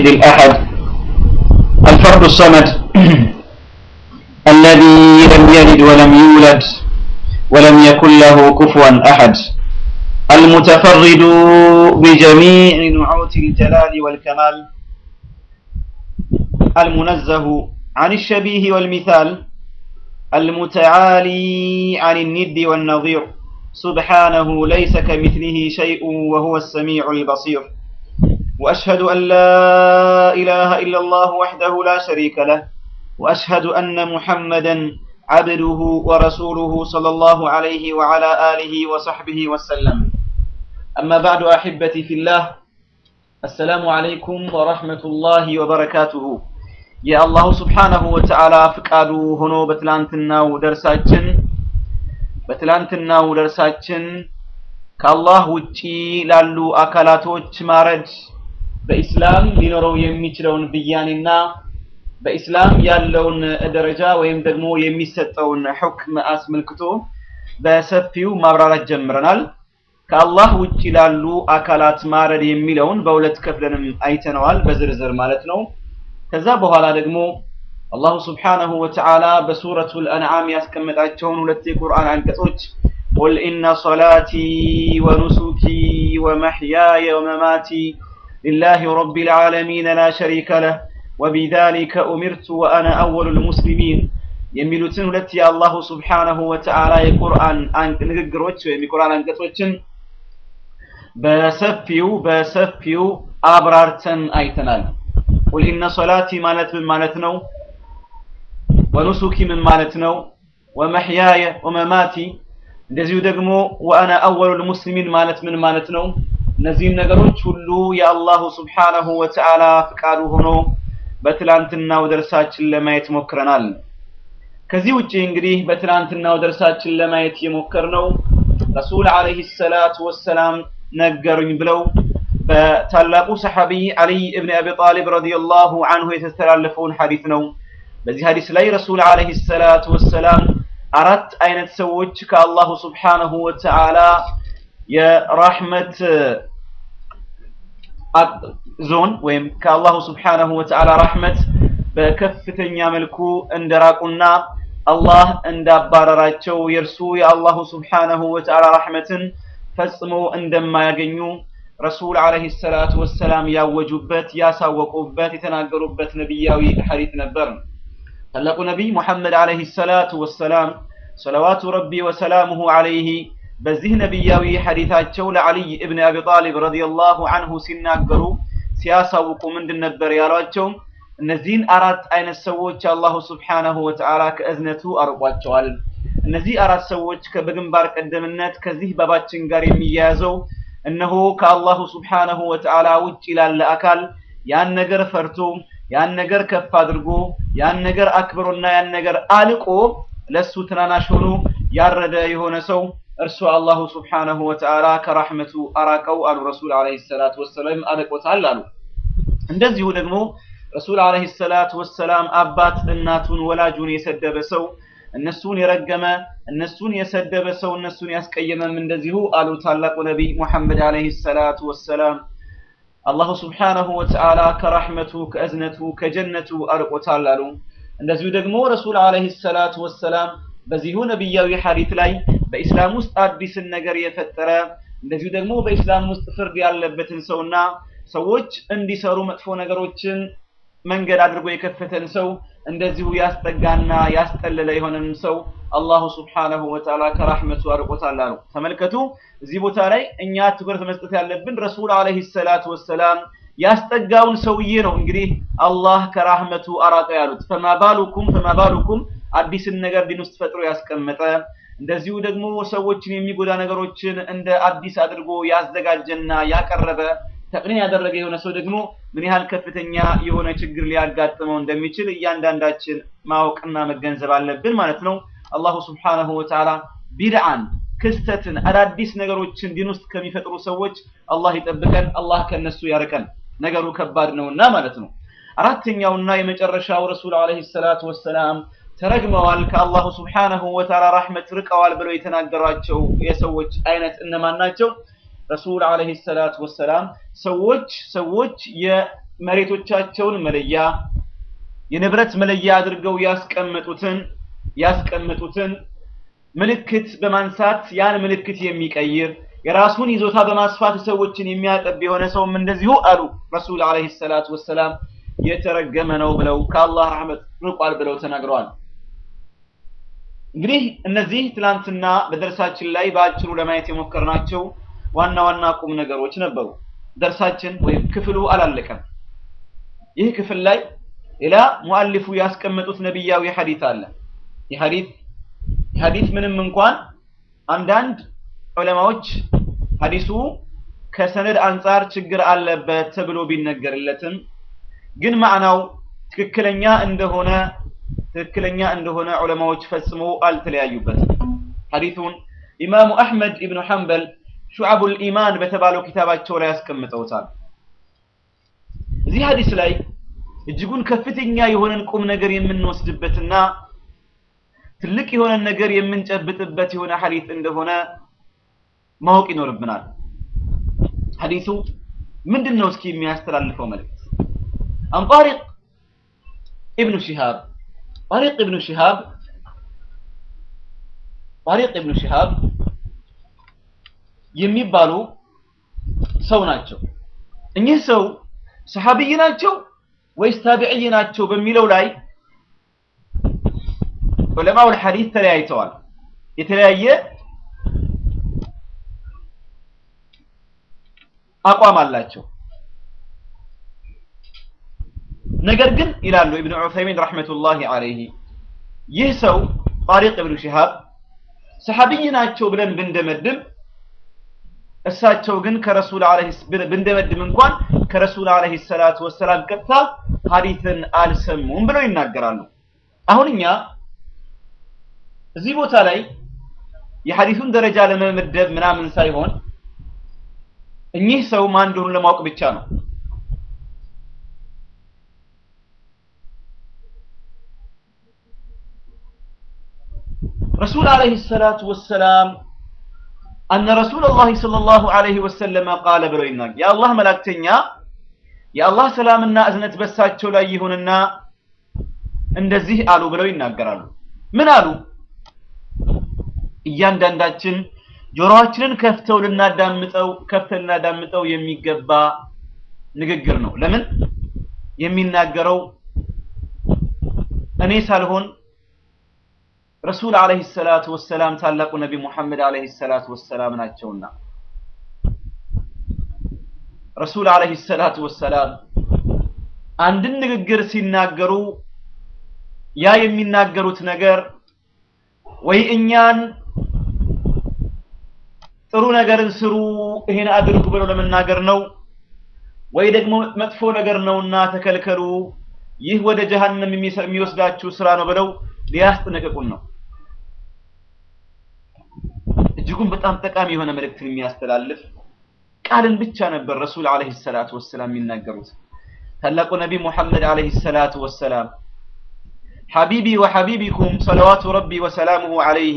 الواحد الأحد الفرد الصمد الذي لم يلد ولم يولد ولم يكن له كفوا أحد المتفرد بجميع نعوت الجلال والكمال المنزه عن الشبيه والمثال المتعالي عن الند والنظير سبحانه ليس كمثله شيء وهو السميع البصير وأشهد أن لا إله إلا الله وحده لا شريك له وأشهد أن محمدا عبده ورسوله صلى الله عليه وعلى آله وصحبه وسلم أما بعد أحبتي في الله السلام عليكم ورحمة الله وبركاته የአላሁ ስብሓነሁ ወተዓላ ፍቃዱ ሆኖ በትላንትናው ደርሳችን በትላንትናው ደርሳችን ከአላህ ውጪ ላሉ አካላቶች ማረድ በኢስላም ሊኖረው የሚችለውን ብያኔና በኢስላም ያለውን ደረጃ ወይም ደግሞ የሚሰጠውን ሕክም አስመልክቶ በሰፊው ማብራራት ጀምረናል። ከአላህ ውጪ ላሉ አካላት ማረድ የሚለውን በሁለት ከፍለንም አይተነዋል፣ በዝርዝር ማለት ነው። ከዛ በኋላ ደግሞ አላሁ ስብሓነሁ ወተዓላ በሱረቱል አንዓም ያስቀመጣቸውን ሁለት የቁርአን አንቀጾች ቁል ኢነ ሶላቲ ወኑሱኪ ወመሕያየ ወመማቲ ሊላሂ ረቢል ዓለሚን ላ ሸሪከ ለህ ወቢዛሊከ ኡሚርቱ ወአነ አወሉል ሙስሊሚን የሚሉትን ሁለት የአላሁ ስብሓነሁ ወተዓላ የቁርአን ንግግሮች ወይም የቁርአን አንቀጾችን በሰፊው በሰፊው አብራርተን አይተናል። ቁል ኢነ ሶላቲ ማለት ምን ማለት ነው? ወኑሱኪ ምን ማለት ነው? ወመሕያየ ወመማቲ እንደዚሁ ደግሞ ወአነ አወሉል ሙስሊሚን ማለት ምን ማለት ነው? እነዚህን ነገሮች ሁሉ የአላሁ ስብሓነሁ ወተዓላ ፍቃዱ ሆኖ በትላንትናው ደርሳችን ለማየት ሞክረናል። ከዚህ ውጪ እንግዲህ በትላንትናው ደርሳችን ለማየት የሞከርነው ረሱል ዓለይሂ ሰላቱ ወሰላም ነገሩኝ ብለው በታላቁ ሰሐቢ አልይ እብን አቢ ጣሊብ ረዲየላሁ አንሁ የተስተላለፈውን ሐዲስ ነው። በዚህ ሐዲስ ላይ ረሱል ዓለይሂ ሰላቱ ወሰላም አራት አይነት ሰዎች ከአላሁ ስብሓነሁ ወተዓላ የራህመት ዞን ወይም ከአላሁ ስብሓነሁ ወተዓላ ራህመት በከፍተኛ መልኩ እንደራቁና አላህ እንዳባረራቸው የእርሱ የአላሁ ስብሓነሁ ወተዓላ ራህመትን ፈጽሞ እንደማያገኙ ረሱል ዓለይሂ ሰላቱ ወሰላም ያወጁበት ያሳወቁበት የተናገሩበት ነቢያዊ ሐዲት ነበር። ታላቁ ነቢይ ሙሐመድ ዓለይሂ ሰላቱ ወሰላም ሰለዋቱ ረቢ ወሰላሙሁ ዓለይሂ በዚህ ነቢያዊ ሐዲታቸው ለዓሊይ እብን አቢ ጣሊብ ረዲየላሁ አንሁ ሲናገሩ ሲያሳውቁ ምንድን ነበር ያሏቸው? እነዚህን አራት አይነት ሰዎች አላሁ ስብሓነሁ ወተዓላ ከእዝነቱ አርቋቸዋል። እነዚህ አራት ሰዎች በግንባር ቀደምነት ከዚህ ባባችን ጋር የሚያያዘው እነሆ ከአላሁ ስብሓነሁ ወተዓላ ውጭ ላለ አካል ያን ነገር ፈርቶ ያን ነገር ከፍ አድርጎ ያን ነገር አክብሮና ያን ነገር አልቆ ለሱ ትናናሽ ሆኖ ያረደ የሆነ ሰው እርሱ አላሁ ስብሓነሁ ወተዓላ ከራህመቱ አራቀው አሉ ረሱል ዓለይሂ ሰላቱ ወሰላም አርቆታል አሉ። እንደዚሁ ደግሞ ረሱል ዓለይሂ ሰላቱ ወሰላም አባት እናቱን ወላጁን የሰደበ ሰው እነሱን የረገመ እነሱን የሰደበ ሰው እነሱን ያስቀየመም እንደዚሁ አሉ ታላቁ ነቢይ ሙሐመድ ዓለይሂ ሰላቱ ወሰላም አላሁ ስብሓነሁ ወተዓላ ከራህመቱ ከእዝነቱ ከጀነቱ አርቆታል አሉ። እንደዚሁ ደግሞ ረሱል ዓለይሂ ሰላቱ ወሰላም በዚሁ ነቢያዊ ሐዲት ላይ በኢስላም ውስጥ አዲስን ነገር የፈጠረ እንደዚሁ ደግሞ በኢስላም ውስጥ ፍርድ ያለበትን ሰውና ሰዎች እንዲሰሩ መጥፎ ነገሮችን መንገድ አድርጎ የከፈተን ሰው እንደዚሁ ያስጠጋና ያስጠለለ የሆነን ሰው አላሁ ስብሓነሁ ወተዓላ ከራህመቱ አርቆታል አሉ። ተመልከቱ፣ እዚህ ቦታ ላይ እኛ ትኩረት መስጠት ያለብን ረሱል ዓለይሂ ሰላቱ ወሰላም ያስጠጋውን ሰውዬ ነው እንግዲህ አላህ ከራህመቱ አራቀ ያሉት። ፈማባሉኩም ፈማባሉኩም አዲስን ነገር ዲን ውስጥ ፈጥሮ ያስቀመጠ እንደዚሁ ደግሞ ሰዎችን የሚጎዳ ነገሮችን እንደ አዲስ አድርጎ ያዘጋጀና ያቀረበ ተቅኒን ያደረገ የሆነ ሰው ደግሞ ምን ያህል ከፍተኛ የሆነ ችግር ሊያጋጥመው እንደሚችል እያንዳንዳችን ማወቅና መገንዘብ አለብን ማለት ነው። አላሁ ስብሓነሁ ወተዓላ ቢድዓን ክስተትን አዳዲስ ነገሮችን ዲን ውስጥ ከሚፈጥሩ ሰዎች አላህ ይጠብቀን፣ አላህ ከነሱ ያርቀን። ነገሩ ከባድ ነውና ማለት ነው። አራተኛውና የመጨረሻው ረሱል ዓለይሂ ሰላቱ ወሰላም ተረግመዋል፣ ከአላሁ ስብሓነሁ ወተዓላ ራህመት ርቀዋል ብለው የተናገሯቸው የሰዎች አይነት እነማን ናቸው? ረሱል ዓለይሂ ሰላቱ ወሰላም ሰዎች ሰዎች መሬቶቻቸውን መለያ የንብረት መለያ አድርገው ያስቀመጡትን ያስቀመጡትን ምልክት በማንሳት ያን ምልክት የሚቀይር የራሱን ይዞታ በማስፋት ሰዎችን የሚያጠብ የሆነ ሰውም እንደዚሁ አሉ ረሱል አለይሂ ሰላቱ ወሰላም የተረገመ ነው ብለው ከአላህ ረህመት ርቋል ብለው ተናግረዋል። እንግዲህ እነዚህ ትላንትና በደርሳችን ላይ በአጭሩ ለማየት የሞከርናቸው ዋና ዋና ቁም ነገሮች ነበሩ። ደርሳችን ወይም ክፍሉ አላለቀም። ይህ ክፍል ላይ ሌላ ሙአሊፉ ያስቀመጡት ነቢያዊ ሐዲት አለ። ይህ ሐዲት ሐዲት ምንም እንኳን አንዳንድ ዑለማዎች ሐዲሱ ከሰነድ አንጻር ችግር አለበት ተብሎ ቢነገርለትም ግን ማዕናው ትክክለኛ እንደሆነ ትክክለኛ እንደሆነ ዑለማዎች ፈጽሞ አልተለያዩበትም። ሐዲሱን ኢማሙ አሕመድ ኢብኑ ሐንበል ሹዓቡል ኢማን በተባለው ኪታባቸው ላይ ያስቀምጠውታል። እዚህ ሐዲስ ላይ እጅጉን ከፍተኛ የሆነን ቁም ነገር የምንወስድበትና ትልቅ የሆነን ነገር የምንጨብጥበት የሆነ ሐዲስ እንደሆነ ማወቅ ይኖርብናል። ሐዲሱ ምንድን ነው እስኪ የሚያስተላልፈው መልእክት? አን ጣሪቅ ኢብኑ ሺሃብ ጣሪቅ ኢብኑ ሺሃብ ጣሪቅ ኢብኑ ሺሃብ የሚባሉ ሰው ናቸው። እኚህ ሰው ሰሐቢይ ናቸው ወይስ ታቢዕይ ናቸው በሚለው ላይ ዑለማውል ሐዲስ ተለያይተዋል። የተለያየ አቋም አላቸው። ነገር ግን ይላሉ ኢብኑ ዑሰይሚን ረሕመቱላሂ ዐለይሂ ይህ ሰው ጣሪቅ ኢብኑ ሺሃብ ሰሐቢይ ናቸው ብለን ብንደመድም እሳቸው ግን ከረሱል ዐለይሂ ብንደመድም እንኳን ከረሱል ዐለይሂ ሰላቱ ወሰላም ቀጥታ ሐዲትን አልሰሙም ብለው ይናገራሉ። አሁን እኛ እዚህ ቦታ ላይ የሐዲሱን ደረጃ ለመመደብ ምናምን ሳይሆን እኚህ ሰው ማን እንደሆኑ ለማወቅ ብቻ ነው። ረሱል ዐለይሂ ሰላቱ ወሰላም አነ ረሱለላሂ ሰለላሁ ዐለይሂ ወሰለም ቃለ ብለው ይናገራል። የአላህ መላእክተኛ የአላህ ሰላምና እዝነት በሳቸው ላይ ይሁንና እንደዚህ አሉ ብለው ይናገራሉ። ምን አሉ? እያንዳንዳችን ጆሮአችንን ከፍተው ልናዳምጠው ከፍተን ልናዳምጠው የሚገባ ንግግር ነው። ለምን የሚናገረው እኔ ሳልሆን ረሱል አለይሂ ሰላቱ ወሰላም ታላቁ ነቢ ሙሐመድ አለይሂ ሰላቱ ወሰላም ናቸውና ረሱል አለይሂ ሰላቱ ወሰላም አንድን ንግግር ሲናገሩ ያ የሚናገሩት ነገር ወይ እኛን ጥሩ ነገርን ስሩ ይሄን አድርጉ ብለው ለመናገር ነው፣ ወይ ደግሞ መጥፎ ነገር ነውና ተከልከሉ፣ ይህ ወደ ጀሃነም የሚወስዳችሁ ስራ ነው ብለው ሊያስጠነቅቁን ነው። እጅጉን በጣም ጠቃሚ የሆነ መልእክትን የሚያስተላልፍ ቃልን ብቻ ነበር ረሱል አለይሂ ሰላቱ ወሰላም የሚናገሩት። ታላቁ ነቢ ሙሐመድ አለይሂ ሰላቱ ወሰላም ሐቢቢ ወሐቢቢኩም ሰለዋቱ ረቢ ወሰላሙሁ አለይህ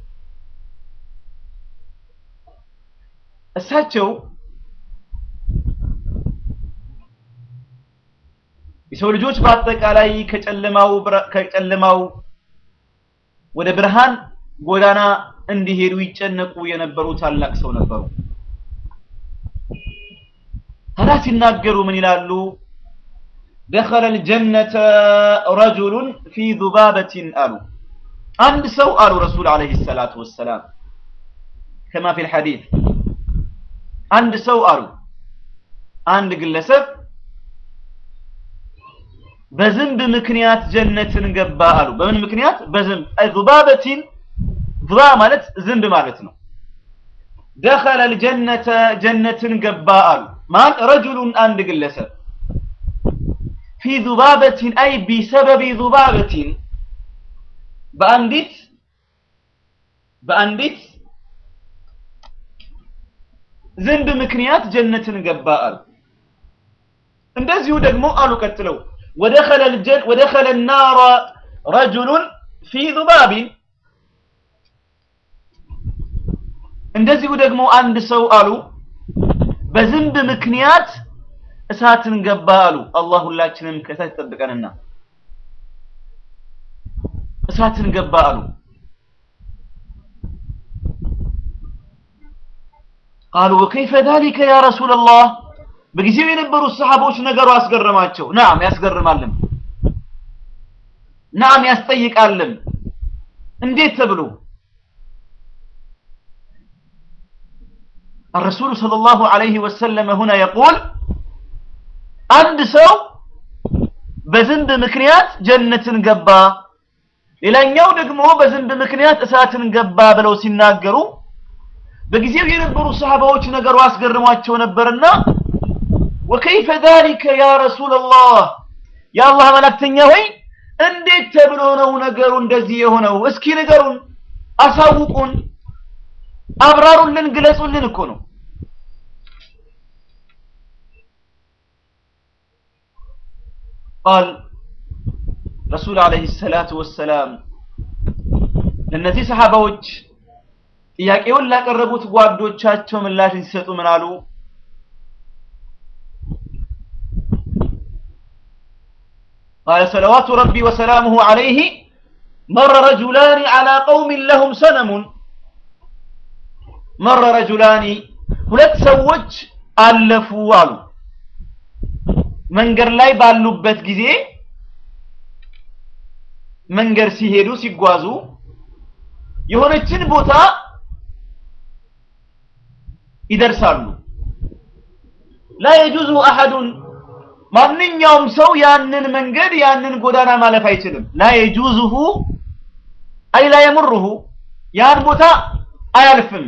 እሳቸው የሰው ልጆች በአጠቃላይ ከጨለማው ከጨለማው ወደ ብርሃን ጎዳና እንዲሄዱ ይጨነቁ የነበሩ ታላቅ ሰው ነበሩ። ታዲያ ሲናገሩ ምን ይላሉ? ደኸለ ልጀነተ ረጁሉን ፊ ዙባበቲን አሉ። አንድ ሰው አሉ ረሱል ዓለይሂ ሰላቱ ወሰላም ከማ ፊል ሐዲስ አንድ ሰው አሉ አንድ ግለሰብ በዝንብ ምክንያት ጀነትን ገባ አሉ። በምን ምክንያት? በዝንብ ዙባበቲን ዙባ ማለት ዝንብ ማለት ነው። ደኸለ ልጀነተ ጀነትን ገባ አሉ። ማን? ረጁሉን አንድ ግለሰብ ፊ ዙባበቲን አይ ቢሰበቢ ዙባበቲን በአንዲት በአንዲት ዝንብ ምክንያት ጀነትን ገባ አሉ። እንደዚሁ ደግሞ አሉ ቀጥለው ወደኸለ الجن ودخل النار رجل في ذباب እንደዚሁ ደግሞ አንድ ሰው አሉ በዝንብ ምክንያት እሳትን ገባ አሉ። አላህ ሁላችንም ከእሳት ይጠብቀንና እሳትን ገባ አሉ። ቃሉ ወከይፈ ዛሊከ ያ ረሱለላህ በጊዜው የነበሩት ሰሃቦች ነገሩ አስገረማቸው። ናም ያስገርማልም፣ ናም ያስጠይቃልም። እንዴት ተብሎ الرسول صلى الله عليه وسلم هنا يقول አንድ ሰው በዝንብ ምክንያት ጀነትን ገባ፣ ሌላኛው ደግሞ በዝንብ ምክንያት እሳትን ገባ ብለው ሲናገሩ በጊዜው የነበሩ ሰሃባዎች ነገሩ አስገርሟቸው ነበርና ወከይፈ ዛሊከ ያ ረሱለላህ የአላህ መላክተኛ ሆይ እንዴት ተብሎ ነው ነገሩ እንደዚህ የሆነው? እስኪ ንገሩን፣ አሳውቁን፣ አብራሩልን፣ ግለጹልን እኮ ነው። ቃል ረሱል ዓለይሂ ሰላቱ ወሰላም ለእነዚህ ሰሃባዎች ጥያቄውን ላቀረቡት ጓዶቻቸው ምላሽ ሲሰጡ ምን አሉ? قال صلوات ربي وسلامه عليه مر رجلان على قوم لهم سنم مر رجلان ሁለት ሰዎች አለፉ አሉ መንገድ ላይ ባሉበት ጊዜ መንገድ ሲሄዱ ሲጓዙ የሆነችን ቦታ ይደርሳሉ ላ የጁዙ አሐዱን ማንኛውም ሰው ያንን መንገድ ያንን ጎዳና ማለፍ አይችልም ላ የጁዙሁ አይ ላ የምሩሁ ያን ቦታ አያልፍም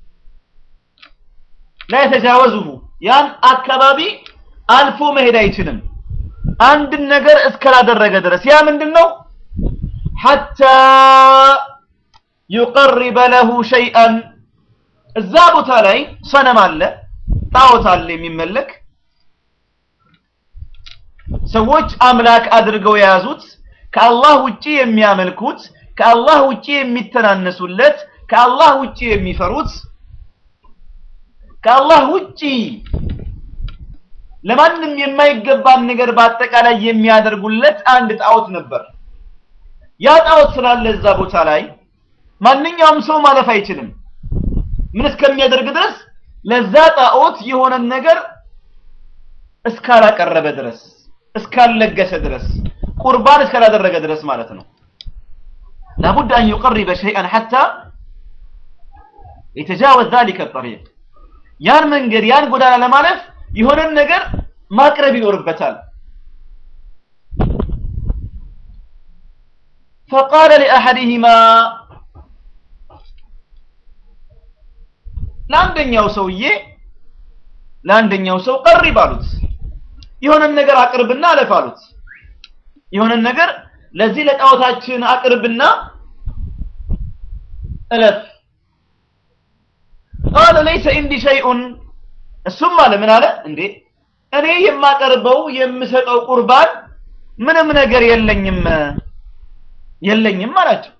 ላ የተጃወዙሁ ያን አካባቢ አልፎ መሄድ አይችልም አንድን ነገር እስካላደረገ ድረስ ያ ምንድን ነው ሐታ ዩቀርበ ለሁ ሸይአን እዛ ቦታ ላይ ሰነም አለ ጣዖት አለ የሚመለክ ሰዎች አምላክ አድርገው የያዙት ከአላህ ውጪ የሚያመልኩት ከአላህ ውጪ የሚተናነሱለት ከአላህ ውጪ የሚፈሩት ከአላህ ውጪ ለማንም የማይገባን ነገር በአጠቃላይ የሚያደርጉለት አንድ ጣዖት ነበር። ያ ጣዖት ስላለ እዛ ቦታ ላይ ማንኛውም ሰው ማለፍ አይችልም። ምን እስከሚያደርግ ድረስ ለዛ ጣዖት የሆነን ነገር እስካላቀረበ ድረስ እስካልለገሰ ድረስ ቁርባን እስካላደረገ ድረስ ማለት ነው። ላቡድ አን ዩቀሪበ ሸይአን ሐታ የተጃወዝ ዛሊከ ጠሪቅ ያን መንገድ ያን ጎዳና ለማለፍ የሆነን ነገር ማቅረብ ይኖርበታል። ፈቃለ ሊአሐዲሂማ ለአንደኛው ሰውዬ ለአንደኛው ሰው ቀሪብ አሉት። የሆነን ነገር አቅርብና አለፍ አሉት። የሆነን ነገር ለዚህ ለጣዖታችን አቅርብና እለፍ። ቃለ ለይሰ ኢንዲ ሸይኡን እሱም አለ ምን አለ እንዴ እኔ የማቀርበው የምሰጠው ቁርባን ምንም ነገር የለኝም የለኝም አላቸው።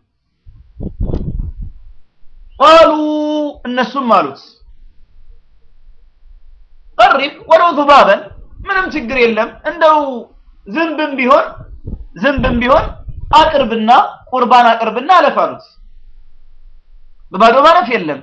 ቃሉ እነሱም አሉት ቀሪብ ወለው ዙባበን ምንም ችግር የለም እንደው ዝንብም ቢሆን ዝንብም ቢሆን አቅርብና ቁርባን አቅርብና አለፍ አሉት። በባዶ ማለፍ የለም።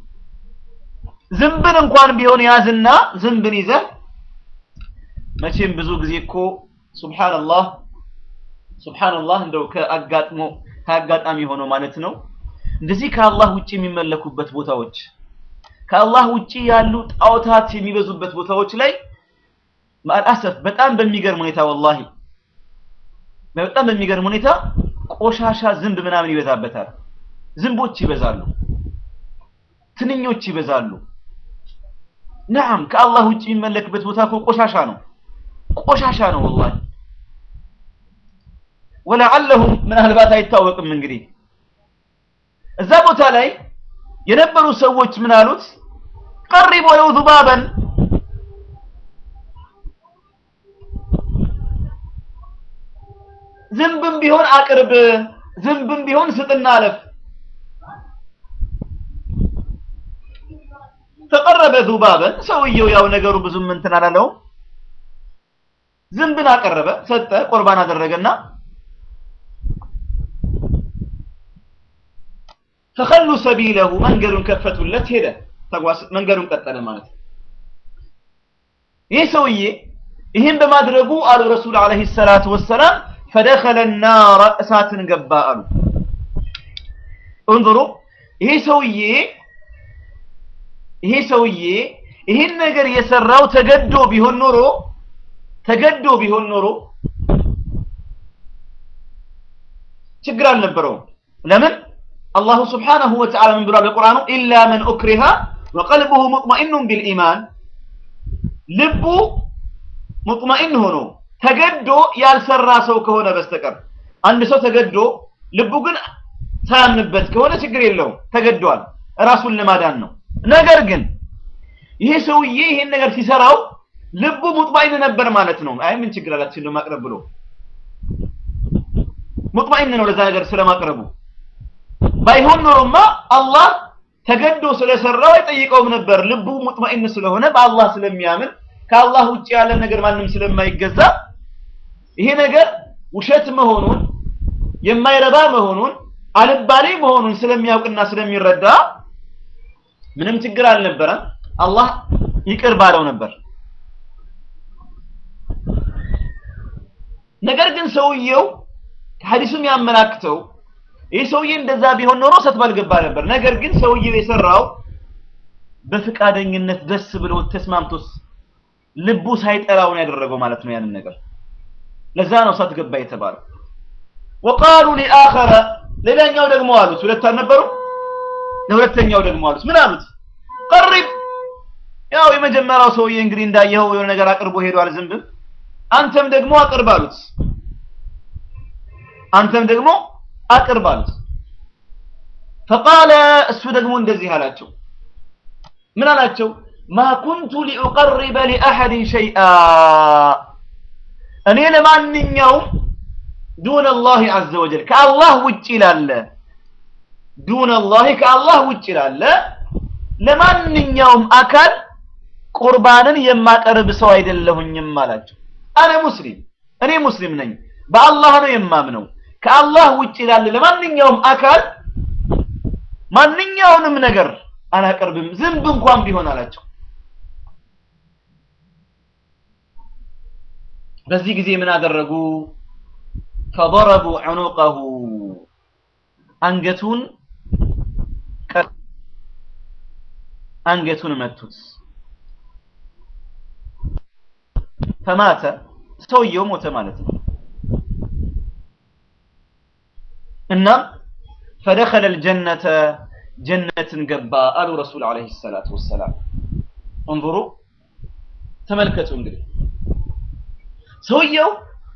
ዝንብን እንኳን ቢሆን ያዝና ዝንብን ይዘህ መቼም ብዙ ጊዜ እኮ ሱብሃንአላህ ሱብሃንአላህ እንደው ከአጋጥሞ ከአጋጣሚ ሆኖ ማለት ነው እንደዚህ ከአላህ ውጪ የሚመለኩበት ቦታዎች ከአላህ ውጪ ያሉ ጣዖታት የሚበዙበት ቦታዎች ላይ ማልአሰፍ በጣም በሚገርም ሁኔታ ወላሂ በጣም በሚገርም ሁኔታ ቆሻሻ ዝንብ ምናምን ይበዛበታል። ዝንቦች ይበዛሉ፣ ትንኞች ይበዛሉ። ነዓም ከአላህ ውጭ የሚመለክበት ቦታ እኮ ቆሻሻ ነው፣ ቆሻሻ ነው ወላሂ። ወለዓለሁም ምናልባት አይታወቅም እንግዲህ እዛ ቦታ ላይ የነበሩ ሰዎች ምን አሉት? ቀሪብ ወለው ዙባበን ዝንብም ቢሆን አቅርብ፣ ዝንብም ቢሆን ስጥና አለፍ። ተቀረበ ዙባበን ሰውየው ያው ነገሩ ብዙም እንትን አላለውም። ዝንብን አቀረበ፣ ሰጠ፣ ቁርባን አደረገና ፈኸሉ ሰቢለሁ መንገዱን ከፈቱለት፣ ሄደ፣ ተጓዝ፣ መንገዱን ቀጠለ ማለት ነው። ይህ ሰውዬ ይህን በማድረጉ አሉ ረሱል ዓለይሂ ሰላቱ ወሰላም ፈደኸለ ናረ እሳትን ገባ አሉ። እንظሩ ይሄ ሰውዬ ይሄ ሰውዬ ይህን ነገር የሰራው ተገዶ ቢሆን ኖሮ ተገዶ ቢሆን ኖሮ ችግር አልነበረውም። ለምን አላሁ ስብሓነሁ ወተዓላ ምን ብሏል በቁርአኑ ኢላ መን ኡክሪሃ ወቀልቡሁ ሙጥመኢኑን ቢልኢማን ልቡ ሙጥመኢን ሆኖ ተገዶ ያልሰራ ሰው ከሆነ በስተቀር አንድ ሰው ተገዶ ልቡ ግን ሳያምንበት ከሆነ ችግር የለውም ተገዷል ራሱን ለማዳን ነው ነገር ግን ይሄ ሰውዬ ይሄን ነገር ሲሰራው ልቡ ሙጥማኢን ነበር ማለት ነው አይ ምን ችግር አላት ሲል ማቅረብ ብሎ ሙጥማኢን ነው ለዛ ነገር ስለማቅረቡ ባይሆን ኖሮማ አላህ ተገዶ ስለሰራው አይጠይቀውም ነበር ልቡ ሙጥማኢን ስለሆነ በአላህ ስለሚያምን ከአላህ ውጭ ያለ ነገር ማንም ስለማይገዛ ይሄ ነገር ውሸት መሆኑን የማይረባ መሆኑን አልባሌ መሆኑን ስለሚያውቅና ስለሚረዳ ምንም ችግር አልነበረም አላህ ይቅር ባለው ነበር ነገር ግን ሰውየው ሐዲሱም ያመላክተው ይህ ሰውዬ እንደዛ ቢሆን ኖሮ እሳት ባልገባ ነበር ነገር ግን ሰውየው የሰራው በፍቃደኝነት ደስ ብሎ ተስማምቶስ ልቡ ሳይጠላው ነው ያደረገው ማለት ነው ያንን ነገር ለዛ ነው እሳት ገባ የተባለው ወቃሉ ሊአኸረ ሌላኛው ደግሞ አሉት ሁለት አልነበሩ ለሁለተኛው ደግሞ አሉት ምን አሉት ቀሪብ ያው የመጀመሪያው ሰውዬ እንግዲህ እንዳየኸው የሆነ ነገር አቅርቦ ሄዷል ዝንብም አንተም ደግሞ አቅርብ አሉት አንተም ደግሞ አቅርብ አሉት ፈቃለ እሱ ደግሞ እንደዚህ አላቸው ምን አላቸው ማ ኩንቱ ሊኡቀርበ ሊአሐድን ሸይአ እኔ ለማንኛውም ዱን አላህ ዐዘ ወጀል ከአላህ ውጭ ላለ ዱን አላህ ከአላህ ውጭ ላለ ለማንኛውም አካል ቁርባንን የማቀርብ ሰው አይደለሁኝም አላቸው አነ ሙስሊም እኔ ሙስሊም ነኝ በአላህ ነው የማምነው ከአላህ ውጭ ላለ ለማንኛውም አካል ማንኛውንም ነገር አላቀርብም ዝንብ እንኳን ቢሆን አላቸው በዚህ ጊዜ ምን አደረጉ ፈضረቡ ዑኑቀሁ አንገቱን አንገቱን መቱት ፈማተ ሰውየው ሞተ ማለት ነው እናም ፈደኸለ الجنة ጀነትን ገባ አሉ ረሱል አለይሂ ሰላቱ ወሰላም እንظሩ ተመልከቱ እንግዲህ ሰውየው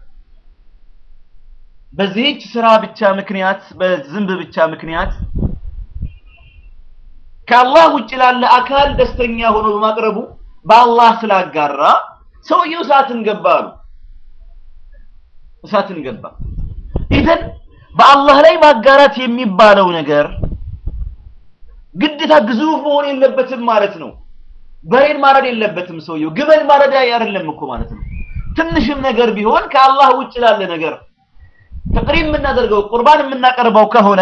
በዚህች ስራ ብቻ ምክንያት በዝንብ ብቻ ምክንያት ከአላህ ውጭ ላለ አካል ደስተኛ ሆኖ በማቅረቡ በአላህ ስላጋራ ሰውየው እሳትን ገባ አሉ እሳትን ገባ ኢዘን በአላህ ላይ ማጋራት የሚባለው ነገር ግዴታ ግዙፍ መሆን የለበትም ማለት ነው በሬን ማረድ የለበትም ሰውየው ግመል ማረድ አይደለም እኮ ማለት ነው ትንሽም ነገር ቢሆን ከአላህ ውጭ ላለ ነገር ተቅሪብ የምናደርገው ቁርባን የምናቀርበው ከሆነ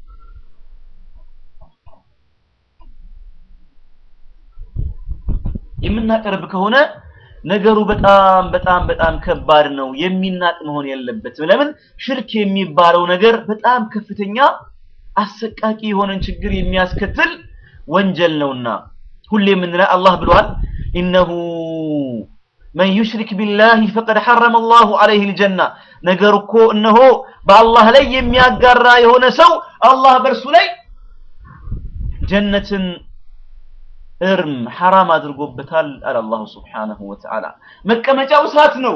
የምናቀርብ ከሆነ ነገሩ በጣም በጣም በጣም ከባድ ነው የሚናቅ መሆን የለበትም ለምን ሽርክ የሚባለው ነገር በጣም ከፍተኛ አሰቃቂ የሆነን ችግር የሚያስከትል ወንጀል ነውና ሁሌ የምንለው አላህ ብሏል ኢነሁ መን ዩሽሪክ ቢላህ ፈቀድ ሐረመ አላሁ ዐለይሂ ልጀና ነገር እኮ እነሆ በአላህ ላይ የሚያጋራ የሆነ ሰው አላህ በእርሱ ላይ ጀነትን እርም ሐራም አድርጎበታል አለ አላሁ ስብሓነሁ ወተዓላ መቀመጫው እሳት ነው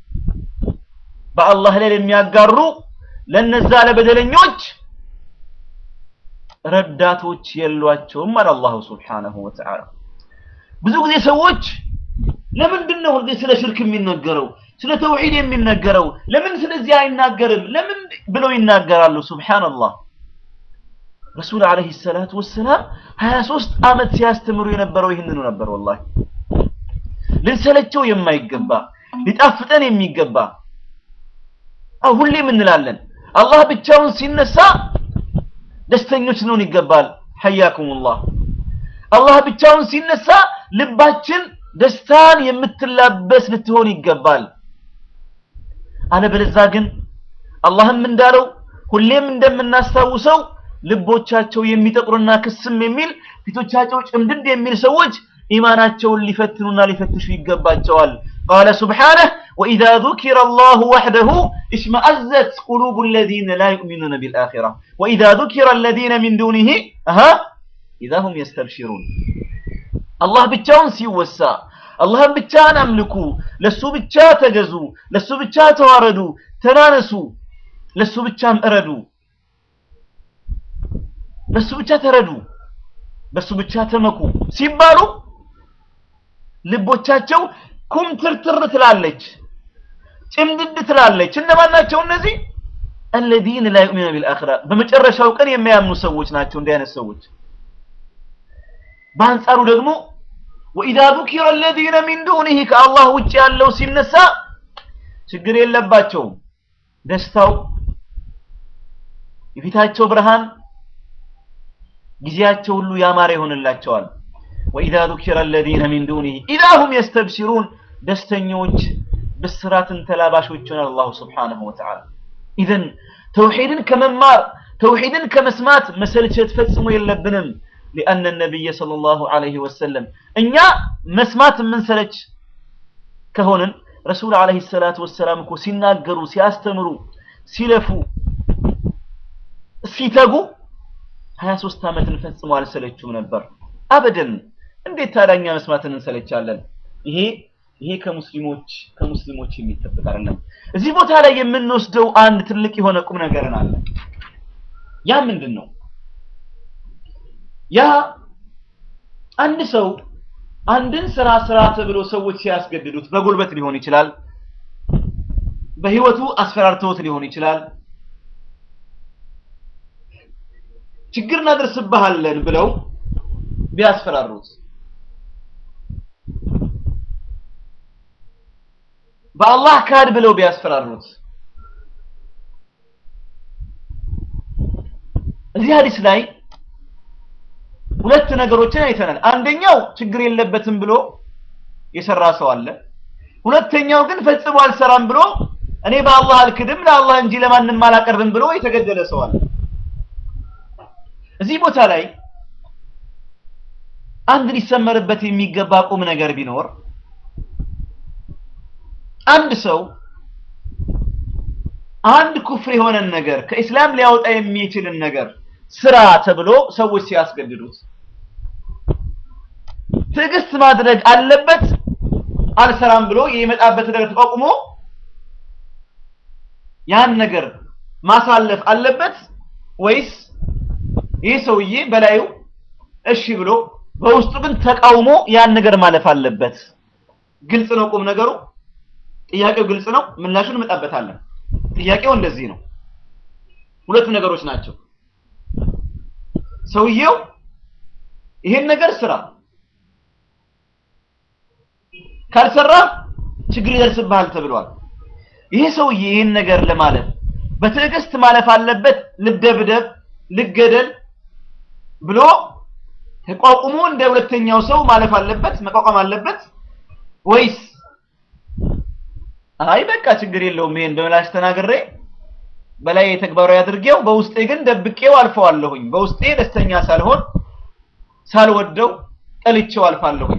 በአላህ ላይ ለሚያጋሩ ለነዛ ለበደለኞች ረዳቶች የሏቸውም አለ አላሁ ስብሓነሁ ወተዓላ ብዙ ጊዜ ሰዎች ለምንድን ነው ሁልጊዜ ስለ ሽርክ የሚነገረው ስለ ተውሂድ የሚነገረው ለምን ስለዚህ አይናገርም ለምን ብለው ይናገራሉ ሱብሃንአላህ ረሱል አለይሂ ሰላቱ ወሰላም 23 ዓመት ሲያስተምሩ የነበረው ይህንኑ ነበር ወላሂ ልንሰለቸው የማይገባ ሊጣፍጠን የሚገባ አው ሁሌም እንላለን አላህ ብቻውን ሲነሳ ደስተኞች ልንሆን ይገባል ሐያኩሙላህ አላህ ብቻውን ሲነሳ ልባችን ደስታን የምትላበስ ልትሆን ይገባል አለበለዛ ግን አላህም እንዳለው ሁሌም እንደምናስታውሰው ልቦቻቸው የሚጠቁርና ክስም የሚል ፊቶቻቸው ጭምድድ የሚል ሰዎች ኢማናቸውን ሊፈትኑና ሊፈትሹ ይገባቸዋል قال سبحانه وإذا ذكر الله وحده اشمأزت قلوب الذين لا يؤمنون بالآخرة وإذا ذكر الذين من دونه أها إذا هم يستبشرون الله بتشاون سيوسا الله بتشان أملكوا لسو بتشا تجزوا لسو بتشا تواردوا تنانسوا لسو بتشام أردوا በሱ ብቻ ተረዱ በሱ ብቻ ተመኩ ሲባሉ ልቦቻቸው ኩምትርትር ትላለች ጭምድድ ትላለች እነማን ናቸው እነዚህ الذين لا يؤمنون بالآخرة በመጨረሻው ቀን የሚያምኑ ሰዎች ናቸው እንዲህ አይነት ሰዎች በአንጻሩ ደግሞ وإذا ذكر الذين من دونه ከአላህ ውጭ ያለው ሲነሳ ችግር የለባቸውም ደስታው የፊታቸው ብርሃን ጊዜያቸው ሁሉ ያማረ ይሆንላቸዋል ወኢዛ ذكر الذين من دونه اذا هم يستبشرون ደስተኞች ብስራትን ተላባሾች ይሆናል አላሁ ስብሓነሁ ወተዓላ ኢዘን ተውሂድን ከመማር ተውሂድን ከመስማት መሰልቸት ፈጽሞ የለብንም لأن النبي صلى الله عليه وسلم እኛ መስማት የምንሰለች ከሆንን ረሱል عليه الصلاة والسلام እኮ ሲናገሩ ሲያስተምሩ ሲለፉ ሲተጉ 23 ዓመትን ፈጽሞ አልሰለቹም ነበር አበደን እንዴት ታዳኛ መስማትን እንሰለቻለን ይሄ ይሄ ከሙስሊሞች ከሙስሊሞች የሚጠበቅ አይደለም እዚህ ቦታ ላይ የምንወስደው አንድ ትልቅ የሆነ ቁም ነገርን አለ ያ ምንድን ነው ያ አንድ ሰው አንድን ስራ ስራ ተብሎ ሰዎች ሲያስገድዱት በጉልበት ሊሆን ይችላል በህይወቱ አስፈራርተውት ሊሆን ይችላል ችግር እናደርስብሃለን ብለው ቢያስፈራሩት በአላህ ካድ ብለው ቢያስፈራሩት እዚህ ሀዲስ ላይ ሁለት ነገሮችን አይተናል አንደኛው ችግር የለበትም ብሎ የሰራ ሰው አለ ሁለተኛው ግን ፈጽሞ አልሰራም ብሎ እኔ በአላህ አልክድም ለአላህ እንጂ ለማንም አላቀርብም ብሎ የተገደለ ሰው አለ እዚህ ቦታ ላይ አንድ ሊሰመርበት የሚገባ ቁም ነገር ቢኖር አንድ ሰው አንድ ኩፍር የሆነን ነገር ከእስላም ሊያወጣ የሚችልን ነገር ስራ ተብሎ ሰዎች ሲያስገድዱት ትዕግስት ማድረግ አለበት አልሰራም ብሎ የመጣበት ነገር ተቋቁሞ ያን ነገር ማሳለፍ አለበት ወይስ ይህ ሰውዬ በላዩ እሺ ብሎ በውስጡ ግን ተቃውሞ ያን ነገር ማለፍ አለበት ግልጽ ነው ቁም ነገሩ ጥያቄው ግልጽ ነው ምላሹን እንመጣበታለን ጥያቄው እንደዚህ ነው ሁለት ነገሮች ናቸው ሰውየው ይሄን ነገር ስራ ካልሰራ ችግር ይደርስብሃል ተብሏል ይሄ ሰውዬ ይሄን ነገር ለማለፍ በትዕግስት ማለፍ አለበት ልደብደብ ልገደል ብሎ ተቋቁሞ እንደ ሁለተኛው ሰው ማለፍ አለበት መቋቋም አለበት ወይስ አይ በቃ ችግር የለውም ይሄን በምላሽ ተናግሬ በላይ ተግባራዊ አድርጌው በውስጤ ግን ደብቄው አልፈዋለሁኝ በውስጤ ደስተኛ ሳልሆን ሳልወደው ጠልቼው አልፋለሁኝ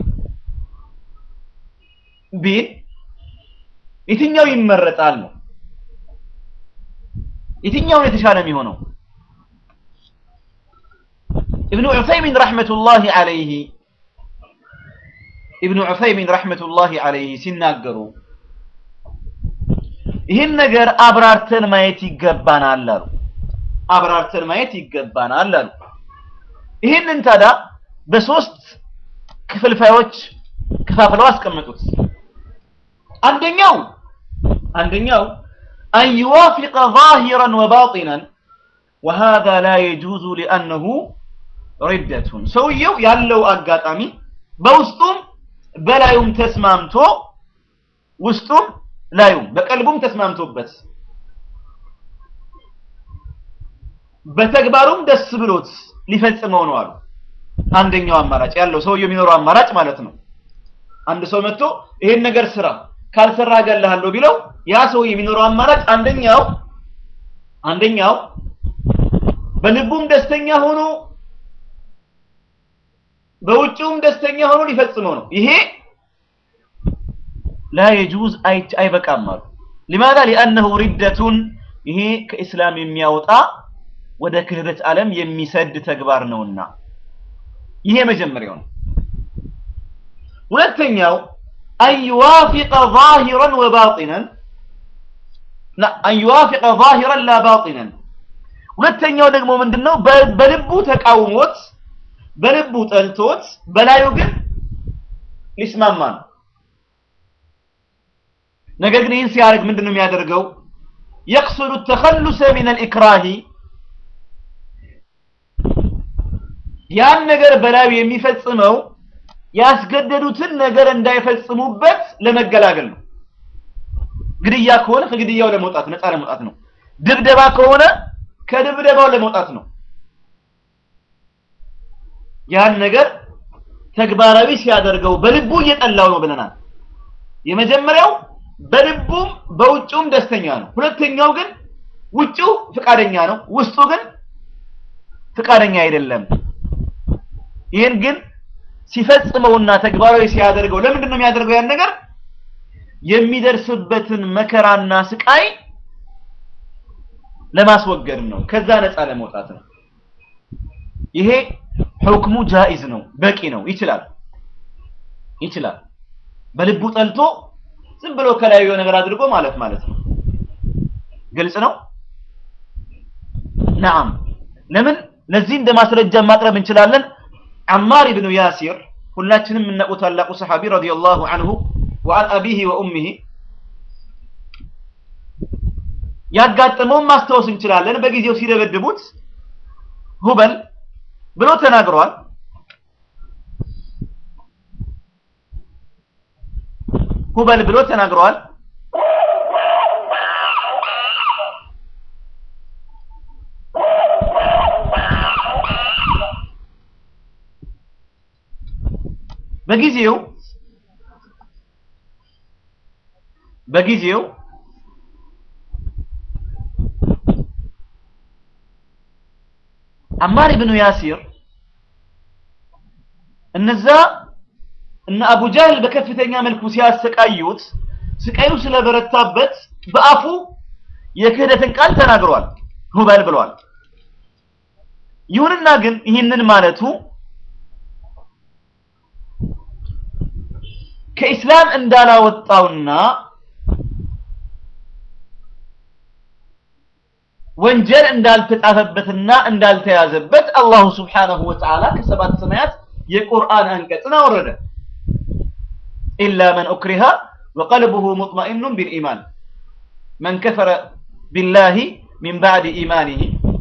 ቢል የትኛው ይመረጣል ነው የትኛው የተሻለ የሚሆነው ابن عثيمين رحمة الله عليه ابن عثيمين رحمة الله عليه ሲናገሩ ይህን ነገር አብራርተን ማየት ይገባናል አሉ አብራርተን ማየት ይገባናል አሉ ይህንን ታዲያ በሶስት ክፍልፋዮች ከፋፍለው አስቀመጡት አንደኛው አንደኛው أن يوافق ظاهرا وباطنا وهذا لا يجوز لأنه ردة ሰውየው ያለው አጋጣሚ በውስጡም በላዩም ተስማምቶ ውስጡም ላዩም በቀልቡም ተስማምቶበት በተግባሩም ደስ ብሎት ሊፈጽመው ነው አሉ። አንደኛው አማራጭ ያለው ሰውየው የሚኖረው አማራጭ ማለት ነው። አንድ ሰው መጥቶ ይሄን ነገር ስራ ካልሰራ እገልሃለሁ ቢለው ያ ሰው የሚኖረው አማራጭ አንደኛው አንደኛው በልቡም ደስተኛ ሆኖ በውጭውም ደስተኛ ሆኖ ሊፈጽመው ነው። ይሄ ላ የጁዝ አይበቃም አሉ። ሊማዛ ሊአነሁ ሪደቱን ይሄ ከኢስላም የሚያወጣ ወደ ክህደት ዓለም የሚሰድ ተግባር ነውና ይሄ መጀመሪያው ነው። ሁለተኛው አን ዩዋፊቀ ዛሂረን ወባጢነን አን ዩዋፊቀ ዛሂረን ላ ባጢነን። ሁለተኛው ደግሞ ምንድነው? በልቡ ተቃውሞት በልቡ ጠልቶት በላዩ ግን ሊስማማ ነው። ነገር ግን ይህን ሲያደርግ ምንድን ነው የሚያደርገው? የቅሱዱ ተኸሉሰ ሚን አልኢክራሂ ያን ነገር በላዩ የሚፈጽመው ያስገደዱትን ነገር እንዳይፈጽሙበት ለመገላገል ነው። ግድያ ከሆነ ከግድያው ለመውጣት ነፃ ለመውጣት ነው። ድብደባ ከሆነ ከድብደባው ለመውጣት ነው። ያን ነገር ተግባራዊ ሲያደርገው በልቡ እየጠላው ነው ብለናል። የመጀመሪያው በልቡም በውጭውም ደስተኛ ነው። ሁለተኛው ግን ውጭው ፍቃደኛ ነው፣ ውስጡ ግን ፍቃደኛ አይደለም። ይህን ግን ሲፈጽመውና ተግባራዊ ሲያደርገው ለምንድን ነው የሚያደርገው? ያን ነገር የሚደርስበትን መከራና ስቃይ ለማስወገድ ነው፣ ከዛ ነፃ ለመውጣት ነው። ይሄ ሁክሙ ጃኢዝ ነው፣ በቂ ነው፣ ይችላል ይችላል። በልቡ ጠልቶ ዝም ብሎ ከላዩ ነገር አድርጎ ማለት ማለት ነው። ግልጽ ነው። ነዓም ለምን ለዚህ እንደ ማስረጃ ማቅረብ እንችላለን። አማር ኢብኑ ያሲር ሁላችንም የምናውቀው ታላቁ ሰሐቢ ረዲየላሁ ዐንሁ ወአን አቢሂ ወኡሚሂ ያጋጠመውን ማስታወስ እንችላለን። በጊዜው ሲደበድቡት ሁበል ብሎ ተናግሯል። ሁበል ብሎ ተናግሯል። በጊዜው በጊዜው አማር ኢብኑ ያሲር እነዛ እነ አቡ ጃህል በከፍተኛ መልኩ ሲያሰቃዩት ስቃዩ ስለበረታበት በአፉ የክህደትን ቃል ተናግሯል። ሁበል ብሏል። ይሁንና ግን ይህንን ማለቱ ከኢስላም እንዳላወጣውና ወንጀል እንዳልተጻፈበትና እንዳልተያዘበት አላሁ ስብሓነሁ ወተዓላ ከሰባት ሰማያት የቁርአን አንቀጽን አወረደ። ኢላ መን ኡክሪሃ ወቀልቡሁ ሙጥመኢኑን ቢልኢማን መን ከፈረ ቢላሂ ሚን ባዕድ ኢማኒሂ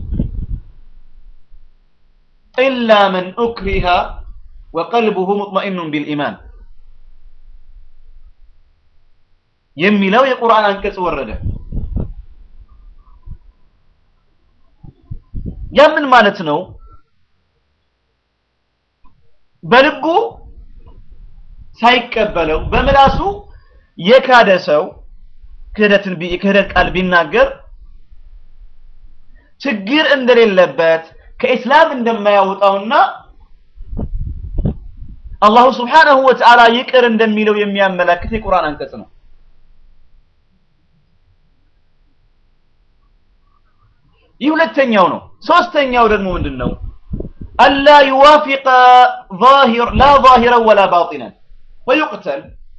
ኢላ መን ኡክሪሃ ወቀልቡሁ ሙጥመኢኑን ቢልኢማን የሚለው የቁርአን አንቀጽ ወረደ። ያ ምን ማለት ነው? በልቡ ሳይቀበለው በምላሱ የካደ ሰው ክህደትን የክህደት ቃል ቢናገር ችግር እንደሌለበት ከኢስላም እንደማያወጣውና አላሁ ስብሓነሁ ወተዓላ ይቅር እንደሚለው የሚያመላክት የቁርአን አንቀጽ ነው። ይህ ሁለተኛው ነው። ሶስተኛው ደግሞ ምንድን ነው? አላ ዩዋፊቀ ዛሂር ላ ዛሂረን ወላ ባጢነን ወዩቅተል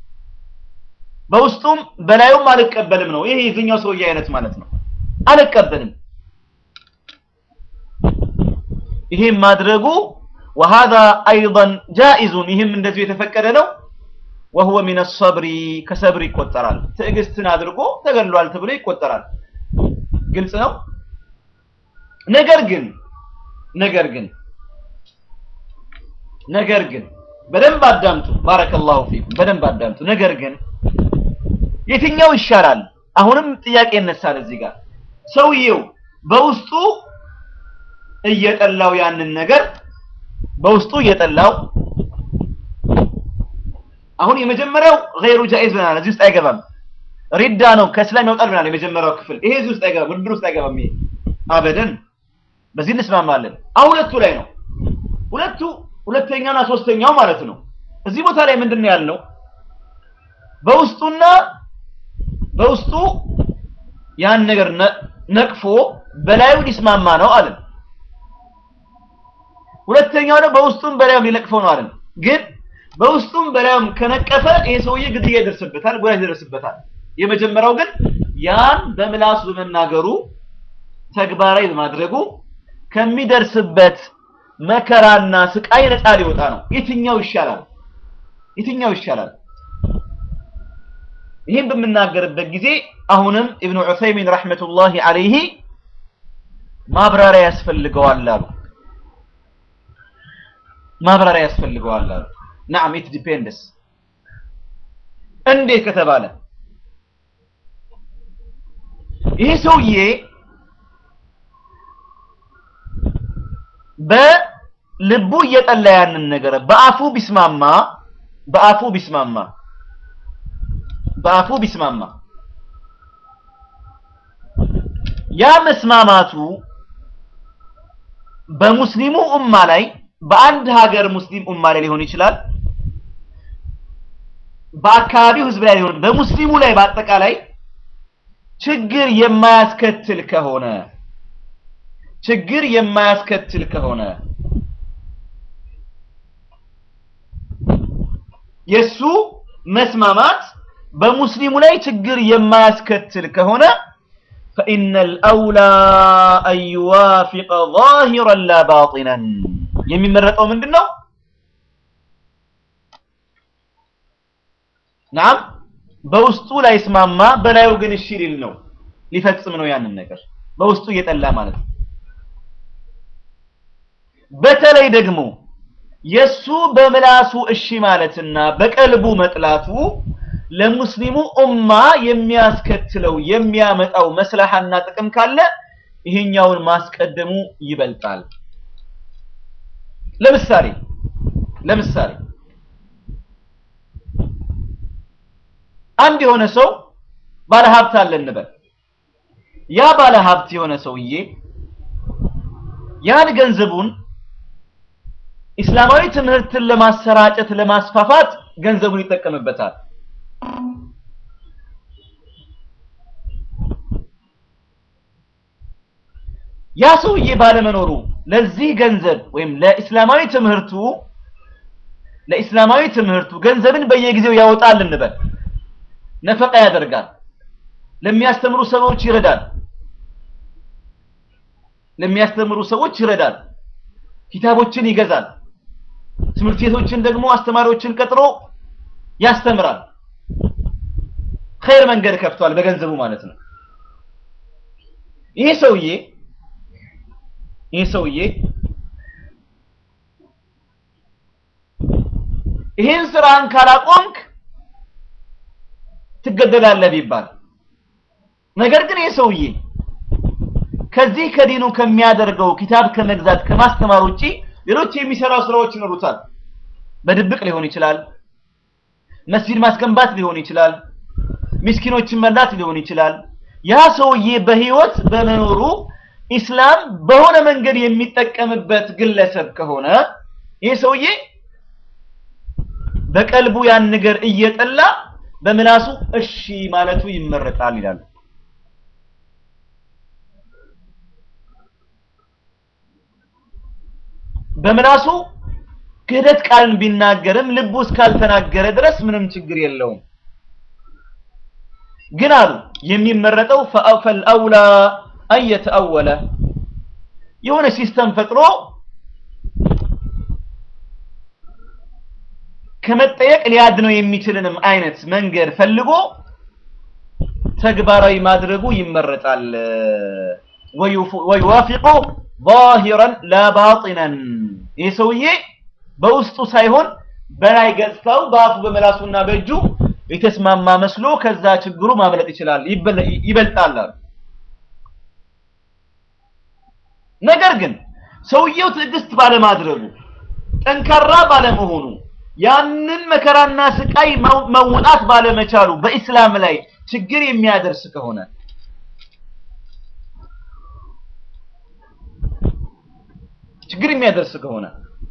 በውስጡም በላዩም አልቀበልም ነው። ይሄ የዚህኛው ሰውዬ አይነት ማለት ነው። አልቀበልም ይሄም ማድረጉ ወሃዛ አይضን ጃኢዙን ይህም እንደዚሁ የተፈቀደ ነው። ወሁወ ሚነ ሰብሪ ከሰብር ይቆጠራል። ትዕግስትን አድርጎ ተገሏል ተብሎ ይቆጠራል። ግልጽ ነው። ነገር ግን ነገር ግን ነገር ግን በደንብ አዳምጡ። ባረከላሁ ፊኩም። በደንብ አዳምጡ። ነገር ግን የትኛው ይሻላል? አሁንም ጥያቄ ይነሳል እዚህ ጋር ሰውየው በውስጡ እየጠላው ያንን ነገር በውስጡ እየጠላው አሁን የመጀመሪያው ገይሩ ጃኢዝ ብለናል። እዚህ ውስጥ አይገባም። ሪዳ ነው ከእስላም ያወጣል ብለናል። የመጀመሪያው ክፍል ይሄ እዚህ ውስጥ አይገባም፣ ውድድር ውስጥ አይገባም። ይሄ አበደን በዚህ እንስማማለን። አሁን ሁለቱ ላይ ነው ሁለቱ ሁለተኛውና ሶስተኛው ማለት ነው። እዚህ ቦታ ላይ ምንድን ነው ያልነው? በውስጡና በውስጡ ያን ነገር ነቅፎ በላዩ ሊስማማ ነው አለን። ሁለተኛው ደግሞ በውስጡም በላዩም ሊነቅፈው ነው አለን። ግን በውስጡም በላዩም ከነቀፈ ይሄ ሰውዬ ግድያ ይደርስበታል፣ ጉዳት ይደርስበታል። የመጀመሪያው ግን ያን በምላሱ በመናገሩ ተግባራዊ በማድረጉ ከሚደርስበት መከራና ስቃይ ነፃ ሊወጣ ነው። የትኛው ይሻላል? የትኛው ይሻላል? ይህን በምናገርበት ጊዜ አሁንም ኢብኑ ዑሰይሚን ረሕመቱላሂ አለይሂ ማብራሪያ ያስፈልገዋል አሉ። ማብራሪያ ያስፈልገዋል አሉ። ናም ኢት ዲፔንድስ እንዴት ከተባለ ይሄ ሰውዬ በልቡ እየጠላ ያንን ነገር በአፉ ቢስማማ በአፉ ቢስማማ በአፉ ቢስማማ ያ መስማማቱ በሙስሊሙ ኡማ ላይ በአንድ ሀገር ሙስሊም ኡማ ላይ ሊሆን ይችላል። በአካባቢው ህዝብ ላይ ሊሆን በሙስሊሙ ላይ በአጠቃላይ ችግር የማያስከትል ከሆነ ችግር የማያስከትል ከሆነ የሱ መስማማት በሙስሊሙ ላይ ችግር የማያስከትል ከሆነ فإن الأولى أن يوافق ظاهرا لا باطنا የሚመረጠው ምንድን ነው? ናም በውስጡ ላይ ስማማ በላዩ ግን እሺ ሊል ነው ሊፈጽም ነው ያንን ነገር በውስጡ እየጠላ ማለት ነው። በተለይ ደግሞ የሱ በምላሱ እሺ ማለትና በቀልቡ መጥላቱ ለሙስሊሙ ኡማ የሚያስከትለው የሚያመጣው መስላሐና ጥቅም ካለ ይሄኛውን ማስቀደሙ ይበልጣል። ለምሳሌ ለምሳሌ አንድ የሆነ ሰው ባለ ሀብት አለ እንበል። ያ ባለ ሀብት የሆነ ሰውዬ ያን ገንዘቡን ኢስላማዊ ትምህርትን ለማሰራጨት ለማስፋፋት ገንዘቡን ይጠቀምበታል። ያ ሰውዬ ባለመኖሩ ለዚህ ገንዘብ ወይም ለኢስላማዊ ትምህርቱ ለኢስላማዊ ትምህርቱ ገንዘብን በየጊዜው ያወጣል እንበል፣ ነፈቃ ያደርጋል፣ ለሚያስተምሩ ሰዎች ይረዳል፣ ለሚያስተምሩ ሰዎች ይረዳል፣ ኪታቦችን ይገዛል፣ ትምህርት ቤቶችን ደግሞ አስተማሪዎችን ቀጥሮ ያስተምራል። ኸይር መንገድ ከፍቷል በገንዘቡ ማለት ነው። ይሄ ሰውዬ ይሄ ሰውዬ ይሄን ስራን ካላቆምክ ትገደላለህ ቢባል፣ ነገር ግን ይሄ ሰውዬ ከዚህ ከዲኑ ከሚያደርገው ኪታብ ከመግዛት ከማስተማር ውጪ ሌሎች የሚሰራው ስራዎች ይኖሩታል። በድብቅ ሊሆን ይችላል፣ መስጂድ ማስገንባት ሊሆን ይችላል፣ ምስኪኖችን መርዳት ሊሆን ይችላል። ያ ሰውዬ በህይወት በመኖሩ ኢስላም በሆነ መንገድ የሚጠቀምበት ግለሰብ ከሆነ ይህ ሰውዬ በቀልቡ ያን ነገር እየጠላ በምላሱ እሺ ማለቱ ይመረጣል ይላሉ። በምላሱ ክህደት ቃልን ቢናገርም ልቡ እስካልተናገረ ድረስ ምንም ችግር የለውም። ግን አሉ የሚመረጠው ፈልአውላ አየተአወለ የሆነ ሲስተም ፈጥሮ ከመጠየቅ ሊያድነው የሚችልንም አይነት መንገድ ፈልጎ ተግባራዊ ማድረጉ ይመረጣል። ወዩዋፊቁ ዛሂረን ላ ባጢነን ይህ ሰውዬ በውስጡ ሳይሆን በላይ ገጽታው በአፉ በመላሱና በእጁ የተስማማ መስሎ ከዛ ችግሩ ማምለጥ ይችላል ይበልጣል አሉ። ነገር ግን ሰውየው ትዕግስት ባለማድረጉ ጠንካራ ባለመሆኑ ያንን መከራና ስቃይ መውጣት ባለመቻሉ በኢስላም ላይ ችግር የሚያደርስ ከሆነ ችግር የሚያደርስ ከሆነ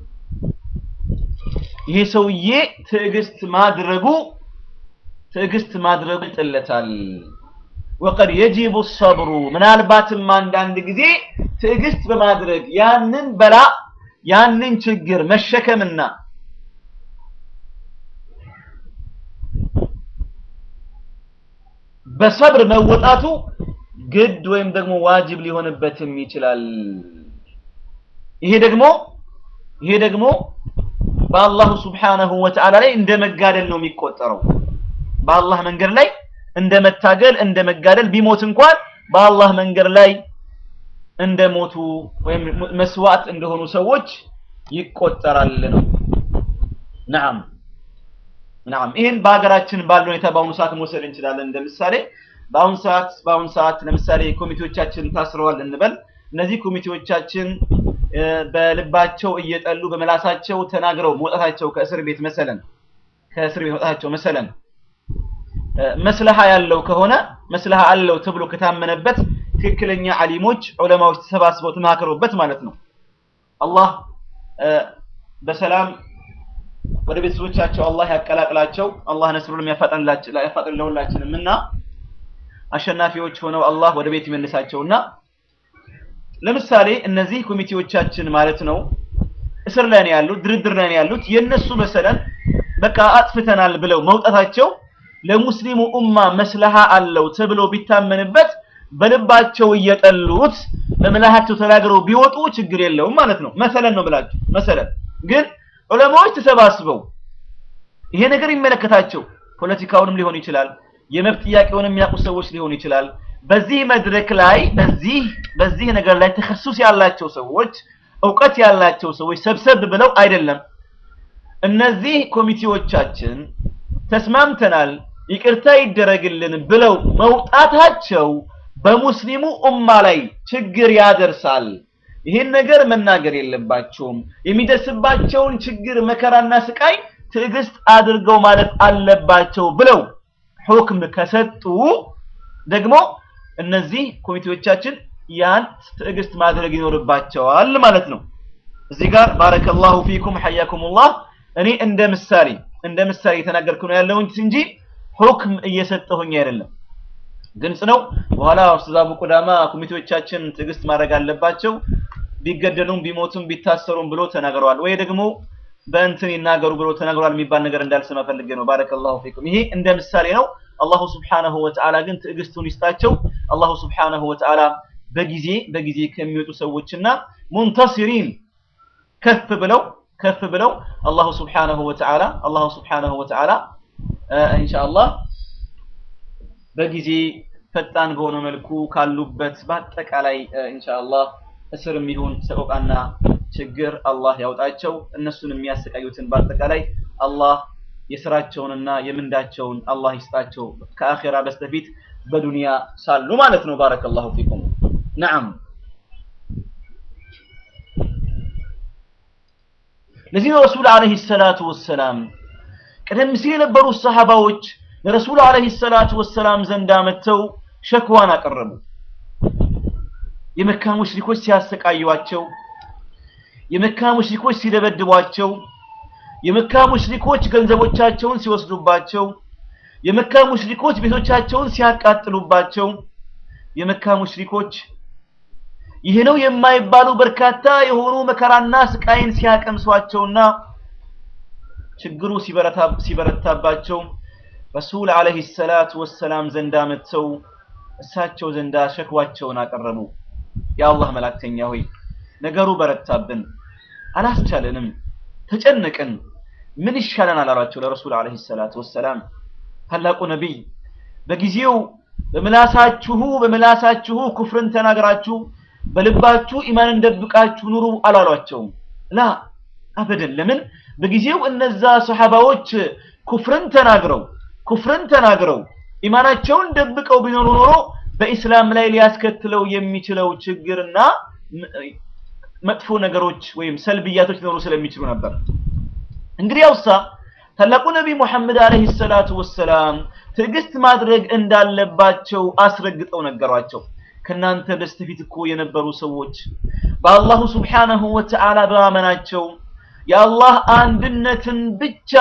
ይሄ ሰውዬ ትዕግስት ማድረጉ ትዕግስት ማድረጉ ይጥለታል። ወቀድ የጂቡ ሰብሩ ምናልባትም አንዳንድ ጊዜ ትዕግስት በማድረግ ያንን በላ ያንን ችግር መሸከምና በሰብር መወጣቱ ግድ ወይም ደግሞ ዋጅብ ሊሆንበትም ይችላል። ይሄ ደግሞ ይሄ ደግሞ በአላሁ ስብሓነሁ ወተዓላ ላይ እንደ መጋደል ነው የሚቆጠረው። በአላህ መንገድ ላይ እንደ መታገል እንደ መጋደል ቢሞት እንኳን በአላህ መንገድ ላይ እንደ ሞቱ ወይም መስዋዕት እንደሆኑ ሰዎች ይቆጠራል ነው። ነዓም ነዓም። ይህን በሀገራችን ባለው ሁኔታ በአሁኑ ሰዓት መውሰድ እንችላለን። እንደ ምሳሌ በአሁኑ ሰዓት በአሁኑ ሰዓት ለምሳሌ ኮሚቴዎቻችን ታስረዋል እንበል። እነዚህ ኮሚቴዎቻችን በልባቸው እየጠሉ በመላሳቸው ተናግረው መውጣታቸው ከእስር ቤት መሰለን ከእስር ቤት መውጣታቸው መሰለን መስለሃ ያለው ከሆነ መስለሃ አለው ተብሎ ከታመነበት ትክክለኛ አሊሞች ዑለማዎች ተሰባስበው ተማከሩበት ማለት ነው። አላህ በሰላም ወደ ቤተሰቦቻቸው አላህ ያቀላቅላቸው። አላህ ነስሩንም ያፋጥንላቸው ያፋጥን ለሁላችንም እና አሸናፊዎች ሆነው አላህ ወደ ቤት ይመልሳቸውና ለምሳሌ እነዚህ ኮሚቴዎቻችን ማለት ነው እስር ላይ ነው ያሉት፣ ድርድር ላይ ነው ያሉት። የነሱ መሰለን በቃ አጥፍተናል ብለው መውጣታቸው ለሙስሊሙ ኡማ መስለሃ አለው ተብሎ ቢታመንበት በልባቸው እየጠሉት በምላሃቸው ተናግረው ቢወጡ ችግር የለውም ማለት ነው። መሰለን ነው ብላችሁ መሰለን ግን ዑለማዎች ተሰባስበው ይሄ ነገር ይመለከታቸው ፖለቲካውንም ሊሆን ይችላል፣ የመብት ጥያቄውንም የሚያውቁ ሰዎች ሊሆን ይችላል። በዚህ መድረክ ላይ በዚህ በዚህ ነገር ላይ ተከሱስ ያላቸው ሰዎች እውቀት ያላቸው ሰዎች ሰብሰብ ብለው አይደለም እነዚህ ኮሚቴዎቻችን ተስማምተናል ይቅርታ ይደረግልን ብለው መውጣታቸው በሙስሊሙ ኡማ ላይ ችግር ያደርሳል። ይህን ነገር መናገር የለባቸውም። የሚደርስባቸውን ችግር መከራና ስቃይ ትዕግስት አድርገው ማለት አለባቸው ብለው ሁክም ከሰጡ ደግሞ እነዚህ ኮሚቴዎቻችን ያን ትዕግስት ማድረግ ይኖርባቸዋል ማለት ነው። እዚህ ጋር ባረከላሁ ፊኩም ሐያኩሙላህ እኔ እንደ ምሳሌ እንደ ምሳሌ የተናገርኩ ነው ያለሁኝ እንጂ ሁክም እየሰጠሁኝ አይደለም። ግልጽ ነው። በኋላ ኡስታዝ አቡ ቁዳማ ኮሚቴዎቻችን ትዕግስት ማድረግ አለባቸው ቢገደሉም ቢሞቱም ቢታሰሩም ብሎ ተናግረዋል፣ ወይ ደግሞ በእንትን ይናገሩ ብሎ ተናግረዋል የሚባል ነገር እንዳልሰማ ፈልጌ ነው። ባረከላሁ ፊኩም። ይሄ እንደ ምሳሌ ነው። አላሁ ስብሓነሁ ወተዓላ ግን ትዕግስቱን ይስጣቸው። አላሁ ስብሓነሁ ወተዓላ በጊዜ በጊዜ ከሚወጡ ሰዎችና ሙንተሲሪን ከፍ ብለው ከፍ ብለው አላሁ ስብሓነሁ ወተዓላ አላሁ ስብሓነሁ ወተዓላ ኢንሻአላህ በጊዜ ፈጣን በሆነ መልኩ ካሉበት በአጠቃላይ ኢንሻአላህ እስርም ይሁን ሰቆቃና ችግር አላህ ያውጣቸው። እነሱን የሚያሰቃዩትን በአጠቃላይ አላህ የስራቸውንና የምንዳቸውን አላህ ይስጣቸው ከአኺራ በስተፊት በዱንያ ሳሉ ማለት ነው። ባረከላሁ ፊኩም። ነዓም ለዚህ ነው ረሱል ዓለይሂ ሰላቱ ወሰላም ቀደም ሲል የነበሩ ሰሃባዎች ለረሱል ዓለይሂ ሰላቱ ወሰላም ዘንዳ መጥተው ሸክዋን አቀረቡ። የመካ ሙሽሪኮች ሲያሰቃዩዋቸው፣ የመካ ሙሽሪኮች ሲደበድቧቸው፣ የመካ ሙሽሪኮች ገንዘቦቻቸውን ሲወስዱባቸው፣ የመካ ሙሽሪኮች ቤቶቻቸውን ሲያቃጥሉባቸው፣ የመካ ሙሽሪኮች ይህ ነው የማይባሉ በርካታ የሆኑ መከራና ስቃይን ሲያቀምሷቸውና ችግሩ ሲበረታባቸው ረሱል ዓለይሂ ሰላቱ ወሰላም ዘንዳ መጥተው እሳቸው ዘንዳ ሸክዋቸውን አቀረቡ። የአላህ መላእክተኛ ሆይ ነገሩ በረታብን፣ አላስቻለንም፣ ተጨነቅን፣ ምን ይሻለናል አሏቸው ለረሱል ዓለይሂ ሰላቱ ወሰላም። ታላቁ ነቢይ በጊዜው በምላሳችሁ በምላሳችሁ ኩፍርን ተናግራችሁ በልባችሁ ኢማንን ደብቃችሁ ኑሩ አላሏቸውም። ላ አበደን። ለምን በጊዜው እነዛ ሰሐባዎች ኩፍርን ተናግረው ኩፍርን ተናግረው ኢማናቸውን ደብቀው ቢኖሩ ኖሮ በኢስላም ላይ ሊያስከትለው የሚችለው ችግርና መጥፎ ነገሮች ወይም ሰልብያቶች ሊኖሩ ስለሚችሉ ነበር። እንግዲህ ያውሳ ታላቁ ነቢይ ሙሐመድ አለይሂ ሰላቱ ወሰላም ትዕግስት ማድረግ እንዳለባቸው አስረግጠው ነገሯቸው። ከናንተ በስተፊት እኮ የነበሩ ሰዎች በአላሁ ሱብሓነሁ ወተዓላ በማመናቸው የአላህ አንድነትን ብቻ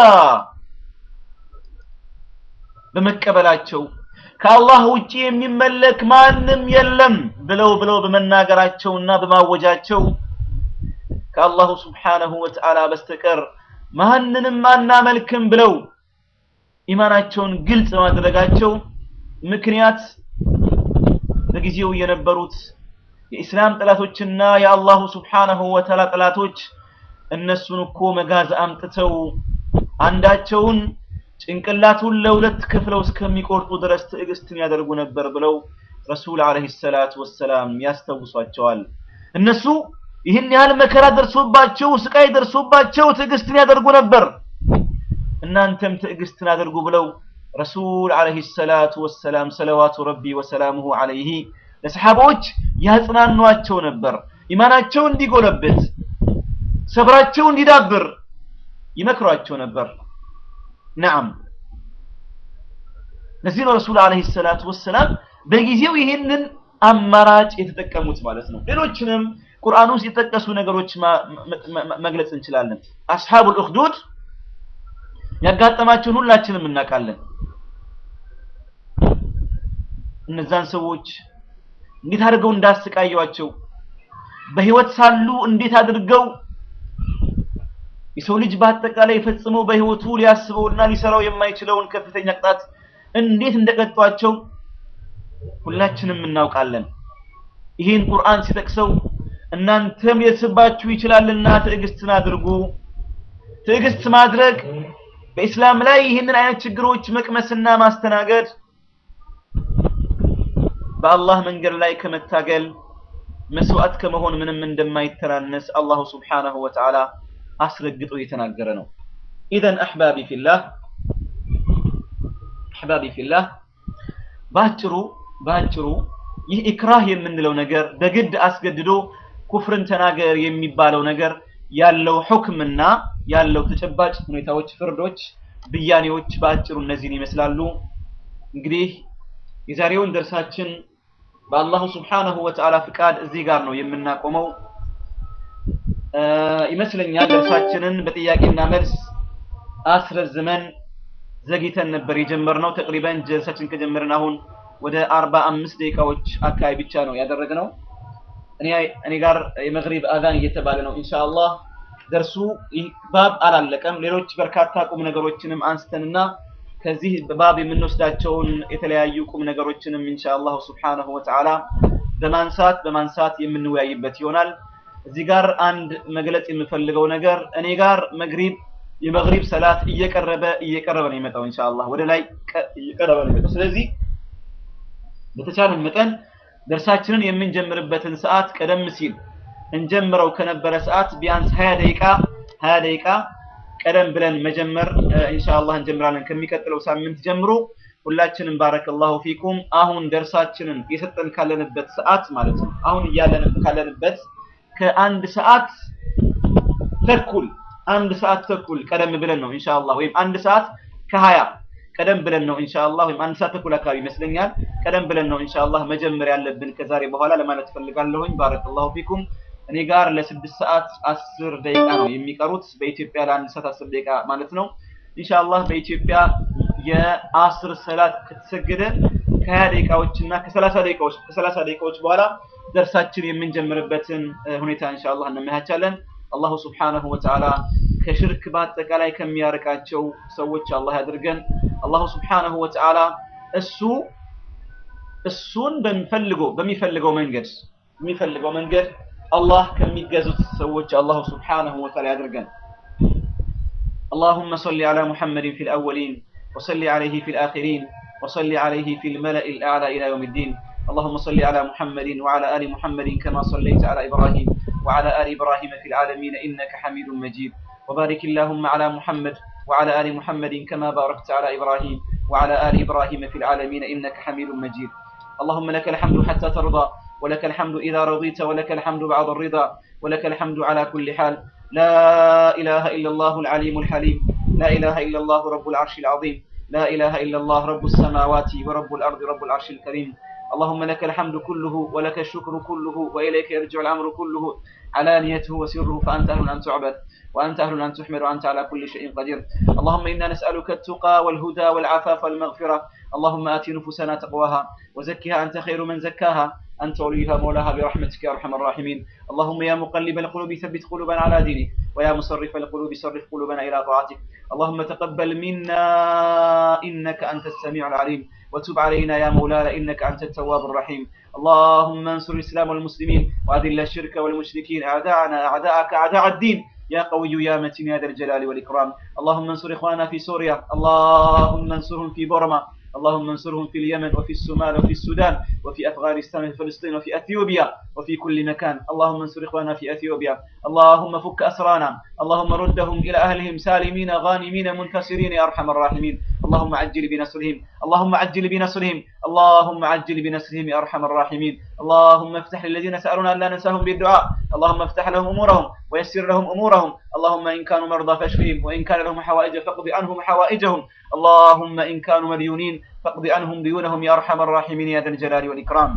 በመቀበላቸው ከአላህ ውጪ የሚመለክ ማንም የለም ብለው ብለው በመናገራቸውና በማወጃቸው ከአላሁ ሱብሓነሁ ወተዓላ በስተቀር ማንንም አናመልክም ብለው ኢማናቸውን ግልጽ በማድረጋቸው ምክንያት በጊዜው የነበሩት የኢስላም ጠላቶችና የአላሁ ሱብሓነሁ ወተዓላ ጠላቶች እነሱን እኮ መጋዝ አምጥተው አንዳቸውን ጭንቅላቱን ለሁለት ከፍለው እስከሚቆርጡ ድረስ ትዕግስትን ያደርጉ ነበር ብለው ረሱል አለይሂ ሰላቱ ወሰላም ያስታውሷቸዋል። እነሱ ይህን ያህል መከራ ደርሶባቸው ስቃይ ደርሶባቸው ትዕግስትን ያደርጉ ነበር። እናንተም ትዕግስትን አድርጉ ብለው ረሱል አለይሂ ሰላቱ ወሰላም ሰለዋቱ ረቢ ወሰላሙሁ አለይሂ ለሰሓቦች ያጽናኗቸው ነበር። ኢማናቸው እንዲጎለብት፣ ሰብራቸው እንዲዳብር ይመክሯቸው ነበር። ነዓም ለዚህ ነው ረሱል አለይሂ ሰላቱ ወሰላም በጊዜው ይህንን አማራጭ የተጠቀሙት ማለት ነው። ሌሎችንም ቁርአን ውስጥ የጠቀሱ ነገሮች መግለጽ እንችላለን። አስሐቡል ኡኽዱድ ያጋጠማቸውን ሁላችንም እናውቃለን። እነዛን ሰዎች እንዴት አድርገው እንዳሰቃዩአቸው በህይወት ሳሉ እንዴት አድርገው የሰው ልጅ በአጠቃላይ ፈጽመው በህይወቱ ሊያስበውና ሊሰራው የማይችለውን ከፍተኛ ቅጣት እንዴት እንደቀጧቸው ሁላችንም እናውቃለን። ይህን ቁርአን ሲጠቅሰው እናንተም ሊደርስባችሁ ይችላልና ትዕግስትን አድርጉ። ትዕግስት ማድረግ በኢስላም ላይ ይህንን አይነት ችግሮች መቅመስና ማስተናገድ በአላህ መንገድ ላይ ከመታገል መስዋዕት ከመሆን ምንም እንደማይተናነስ አላሁ ሱብሓነሁ ወተዓላ አስረግጦ የተናገረ ነው። ኢዘን አሕባቢ ፊላህ አሕባቢ ፊላህ ባጭሩ ባጭሩ ይህ ኢክራህ የምንለው ነገር በግድ አስገድዶ ኩፍርን ተናገር የሚባለው ነገር ያለው ሁክምና ያለው ተጨባጭ ሁኔታዎች፣ ፍርዶች፣ ብያኔዎች በአጭሩ እነዚህን ይመስላሉ። እንግዲህ የዛሬውን ደርሳችን በአላሁ ስብሓነሁ ወተዓላ ፍቃድ እዚህ ጋር ነው የምናቆመው ይመስለኛል። ደርሳችንን በጥያቄና መልስ አስረዝመን ዘግይተን ነበር የጀመርነው። ተቅሪበን ደርሳችን ከጀመርን አሁን ወደ አርባ አምስት ደቂቃዎች አካባቢ ብቻ ነው ያደረግነው። እኔ እኔ ጋር የመግሪብ አዛን እየተባለ ነው። ኢንሻአላህ ደርሱ ይህ ባብ አላለቀም። ሌሎች በርካታ ቁም ነገሮችንም አንስተንና ከዚህ ባብ የምንወስዳቸውን የተለያዩ ቁም ነገሮችንም ኢንሻአላህ ሱብሓነሁ ወተዓላ በማንሳት በማንሳት የምንወያይበት ይሆናል። እዚህ ጋር አንድ መግለጽ የምፈልገው ነገር እኔ ጋር መግሪብ የመግሪብ ሰላት እየቀረበ እየቀረበ ነው የሚመጣው ኢንሻአላህ ወደ ላይ እየቀረበ ነው የሚመጣው። ስለዚህ በተቻለ መጠን ደርሳችንን የምንጀምርበትን ሰዓት ቀደም ሲል እንጀምረው ከነበረ ሰዓት ቢያንስ 20 ደቂቃ 20 ደቂቃ ቀደም ብለን መጀመር ኢንሻአላህ እንጀምራለን። ከሚቀጥለው ሳምንት ጀምሮ ሁላችንም ባረከላሁ ፊኩም አሁን ደርሳችንን የሰጠን ካለንበት ሰዓት ማለት ነው አሁን እያለን ካለንበት ከአንድ ሰዓት ተኩል አንድ ሰዓት ተኩል ቀደም ብለን ነው ኢንሻአላህ ወይም አንድ ሰዓት ከሀያ ቀደም ብለን ነው ኢንሻአላህ ወይም አንድ ሰዓት ተኩል አካባቢ ይመስለኛል ቀደም ብለን ነው ኢንሻአላህ መጀመር ያለብን ከዛሬ በኋላ ለማለት ፈልጋለሁኝ። ባረከላሁ ፊኩም እኔ ጋር ለስድስት ሰዓት አስር ደቂቃ ነው የሚቀሩት በኢትዮጵያ ለአንድ ሰዓት አስር ደቂቃ ማለት ነው። ኢንሻአላህ በኢትዮጵያ የአስር ሰላት ከተሰገደ ከሀያ ደቂቃዎች እና ከሰላሳ ደቂቃዎች ከሰላሳ ደቂቃዎች በኋላ ደርሳችን የምንጀምርበትን ሁኔታ ኢንሻአላህ እንመቻቻለን። አላሁ ስብሓነሁ ወተዓላ ከሽርክ በአጠቃላይ ከሚያርቃቸው ሰዎች አላህ ያድርገን። አላሁ ስብሓነሁ ወተዓላ እሱ እሱን በሚፈልገው በሚፈልገው መንገድ በሚፈልገው መንገድ አላህ ከሚገዙት ሰዎች አላሁ ስብሓነሁ ወተዓላ ያድርገን። اللهم صل على محمد في الأولين وصل عليه في الآخرين وصل عليه في الملأ الأعلى إلى يوم الدين اللهم صل على محمد وعلى آل محمد كما صليت على إبراهيم وعلى آل إبراهيم في العالمين إنك حميد مجيد وبارك اللهم على محمد وعلى آل محمد كما باركت على إبراهيم وعلى آل إبراهيم في العالمين إنك حميد مجيد اللهم لك الحمد حتى ترضى ولك الحمد إذا رضيت ولك الحمد بعد الرضا ولك الحمد على كل حال لا إله إلا الله العليم الحليم لا إله إلا الله رب العرش العظيم لا إله إلا الله رب السماوات ورب الأرض رب العرش الكريم اللهم لك الحمد كله ولك الشكر كله وإليك يرجع الأمر كله علانيته وسره فأنت أهل أن تعبد وأنت أهل أن تحمد وأنت على كل شيء قدير اللهم إنا نسألك التقى والهدى والعفاف والمغفرة اللهم آت نفوسنا تقواها وزكها أنت خير من زكاها أنت وليها مولاها برحمتك يا أرحم الراحمين اللهم يا مقلب القلوب ثبت قلوبنا على دينك ويا مصرف القلوب صرف قلوبنا إلى طاعتك اللهم تقبل منا إنك أنت السميع العليم وتب علينا يا مولانا إنك أنت التواب الرحيم اللهم انصر الإسلام والمسلمين وأذل الشرك والمشركين أعداءنا أعداءك أعداء الدين يا قوي يا متين يا ذا الجلال والإكرام اللهم انصر إخواننا في سوريا اللهم انصرهم في بورما اللهم انصرهم في اليمن وفي الصومال وفي السودان وفي أفغانستان وفي فلسطين وفي أثيوبيا وفي كل مكان اللهم انصر إخواننا في أثيوبيا اللهم فك أسرانا اللهم ردهم إلى أهلهم سالمين غانمين منتصرين يا أرحم الراحمين اللهم عجل بنصرهم اللهم عجل بنصرهم اللهم عجل بنصرهم يا أرحم الراحمين اللهم افتح للذين سألونا أن لا ننساهم بالدعاء اللهم افتح لهم أمورهم ويسر لهم أمورهم اللهم إن كانوا مرضى فاشفهم وإن كان لهم حوائج فاقض عنهم حوائجهم اللهم إن كانوا مديونين فاقض عنهم ديونهم يا أرحم الراحمين يا ذا الجلال والإكرام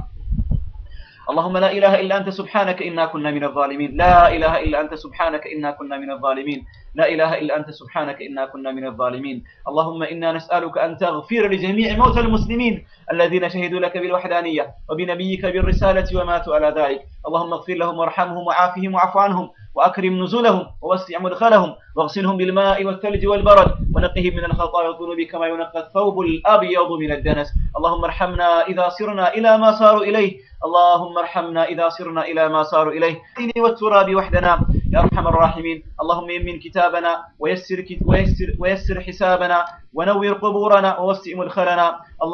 اللهم لا إله إلا أنت سبحانك إنا كنا من الظالمين لا إله إلا أنت سبحانك إنا كنا من الظالمين لا إله إلا أنت سبحانك إنا كنا من الظالمين اللهم إنا نسألك أن تغفر لجميع موتى المسلمين الذين شهدوا لك بالوحدانية وبنبيك بالرسالة وماتوا على ذلك اللهم اغفر لهم وارحمهم وعافهم وعف عنهم وأكرم نزلهم ووسع مدخلهم واغسلهم بالماء والثلج والبرد ونقهم من الخطايا والذنوب كما ينقى الثوب الأبيض من الدنس اللهم ارحمنا إذا صرنا إلى ما صاروا إليه اللهم ارحمنا إذا صرنا إلى ما صاروا إليه والتراب وحدنا يا أرحم الراحمين اللهم يمن كتابنا ويسر, ويسر, ويسر حسابنا ونور قبورنا ووسع مدخلنا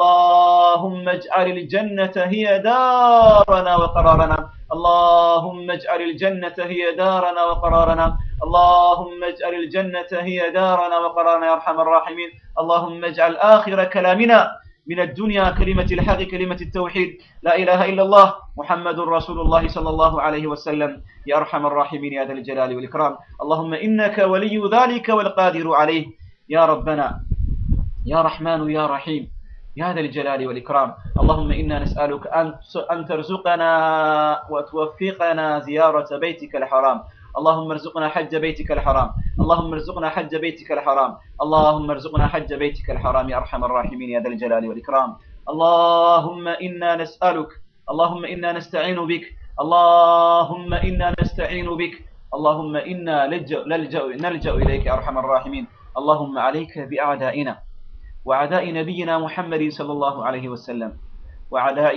اللهم اجعل الجنة هي دارنا وقرارنا اللهم اجعل الجنة هي دارنا وقرارنا اللهم اجعل الجنة هي دارنا وقرارنا يا أرحم الراحمين اللهم اجعل آخر كلامنا من الدنيا كلمة الحق كلمة التوحيد لا إله إلا الله محمد رسول الله صلى الله عليه وسلم يا أرحم الراحمين يا ذا الجلال والإكرام اللهم إنك ولي ذلك والقادر عليه يا ربنا يا رحمن يا رحيم يا ذا الجلال والإكرام اللهم إنا نسألك أن ترزقنا وتوفقنا زيارة بيتك الحرام اللهم ارزقنا حج بيتك الحرام اللهم ارزقنا حج بيتك الحرام اللهم ارزقنا حج بيتك الحرام يا أرحم الراحمين يا ذا الجلال والإكرام اللهم إنا نسألك اللهم إنا نستعين بك اللهم إنا نستعين بك اللهم إنا نلجأ, نلجأ, نلجأ إليك يا أرحم الراحمين اللهم عليك بأعدائنا وعداء نبينا محمد صلى الله عليه وسلم وعداء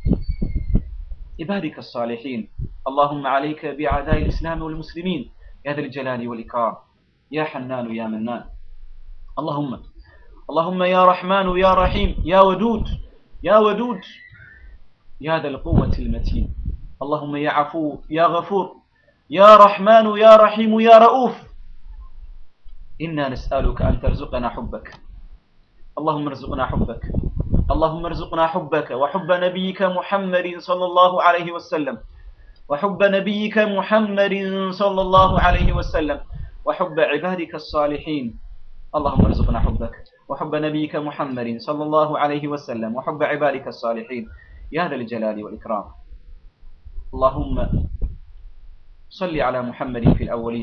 عبادك الصالحين اللهم عليك بأعداء الإسلام والمسلمين يا ذا الجلال والإكرام يا حنان يا منان اللهم اللهم يا رحمن يا رحيم يا ودود يا ودود يا ذا القوة المتين اللهم يا عفو يا غفور يا رحمن يا رحيم يا رؤوف إنا نسألك أن ترزقنا حبك اللهم ارزقنا حبك اللهم ارزقنا حبك وحب نبيك محمد صلى الله عليه وسلم وحب نبيك محمد صلى الله عليه وسلم وحب عبادك الصالحين اللهم ارزقنا حبك وحب نبيك محمد صلى الله عليه وسلم وحب عبادك الصالحين يا ذا الجلال والإكرام اللهم صل على محمد في الأولين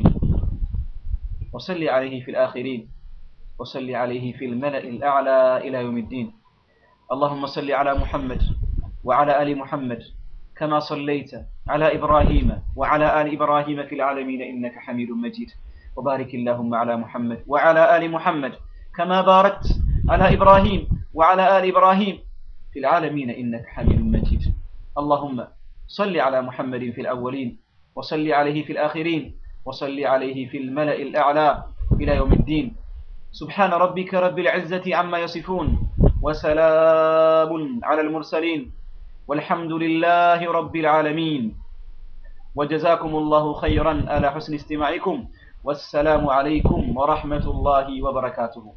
وصل عليه في الآخرين وصل عليه في الملأ الأعلى إلى يوم الدين اللهم صل على محمد وعلى آل محمد كما صليت على إبراهيم وعلى آل إبراهيم في العالمين إنك حميد مجيد وبارك اللهم على محمد وعلى آل محمد كما باركت على إبراهيم وعلى آل إبراهيم في العالمين إنك حميد مجيد اللهم صل على محمد في الأولين وصل عليه في الآخرين وصل عليه في الملأ الأعلى إلى يوم الدين سبحان ربك رب العزة عما يصفون وسلام على المرسلين والحمد لله رب العالمين وجزاكم الله خيرا على حسن استماعكم والسلام عليكم ورحمة الله وبركاته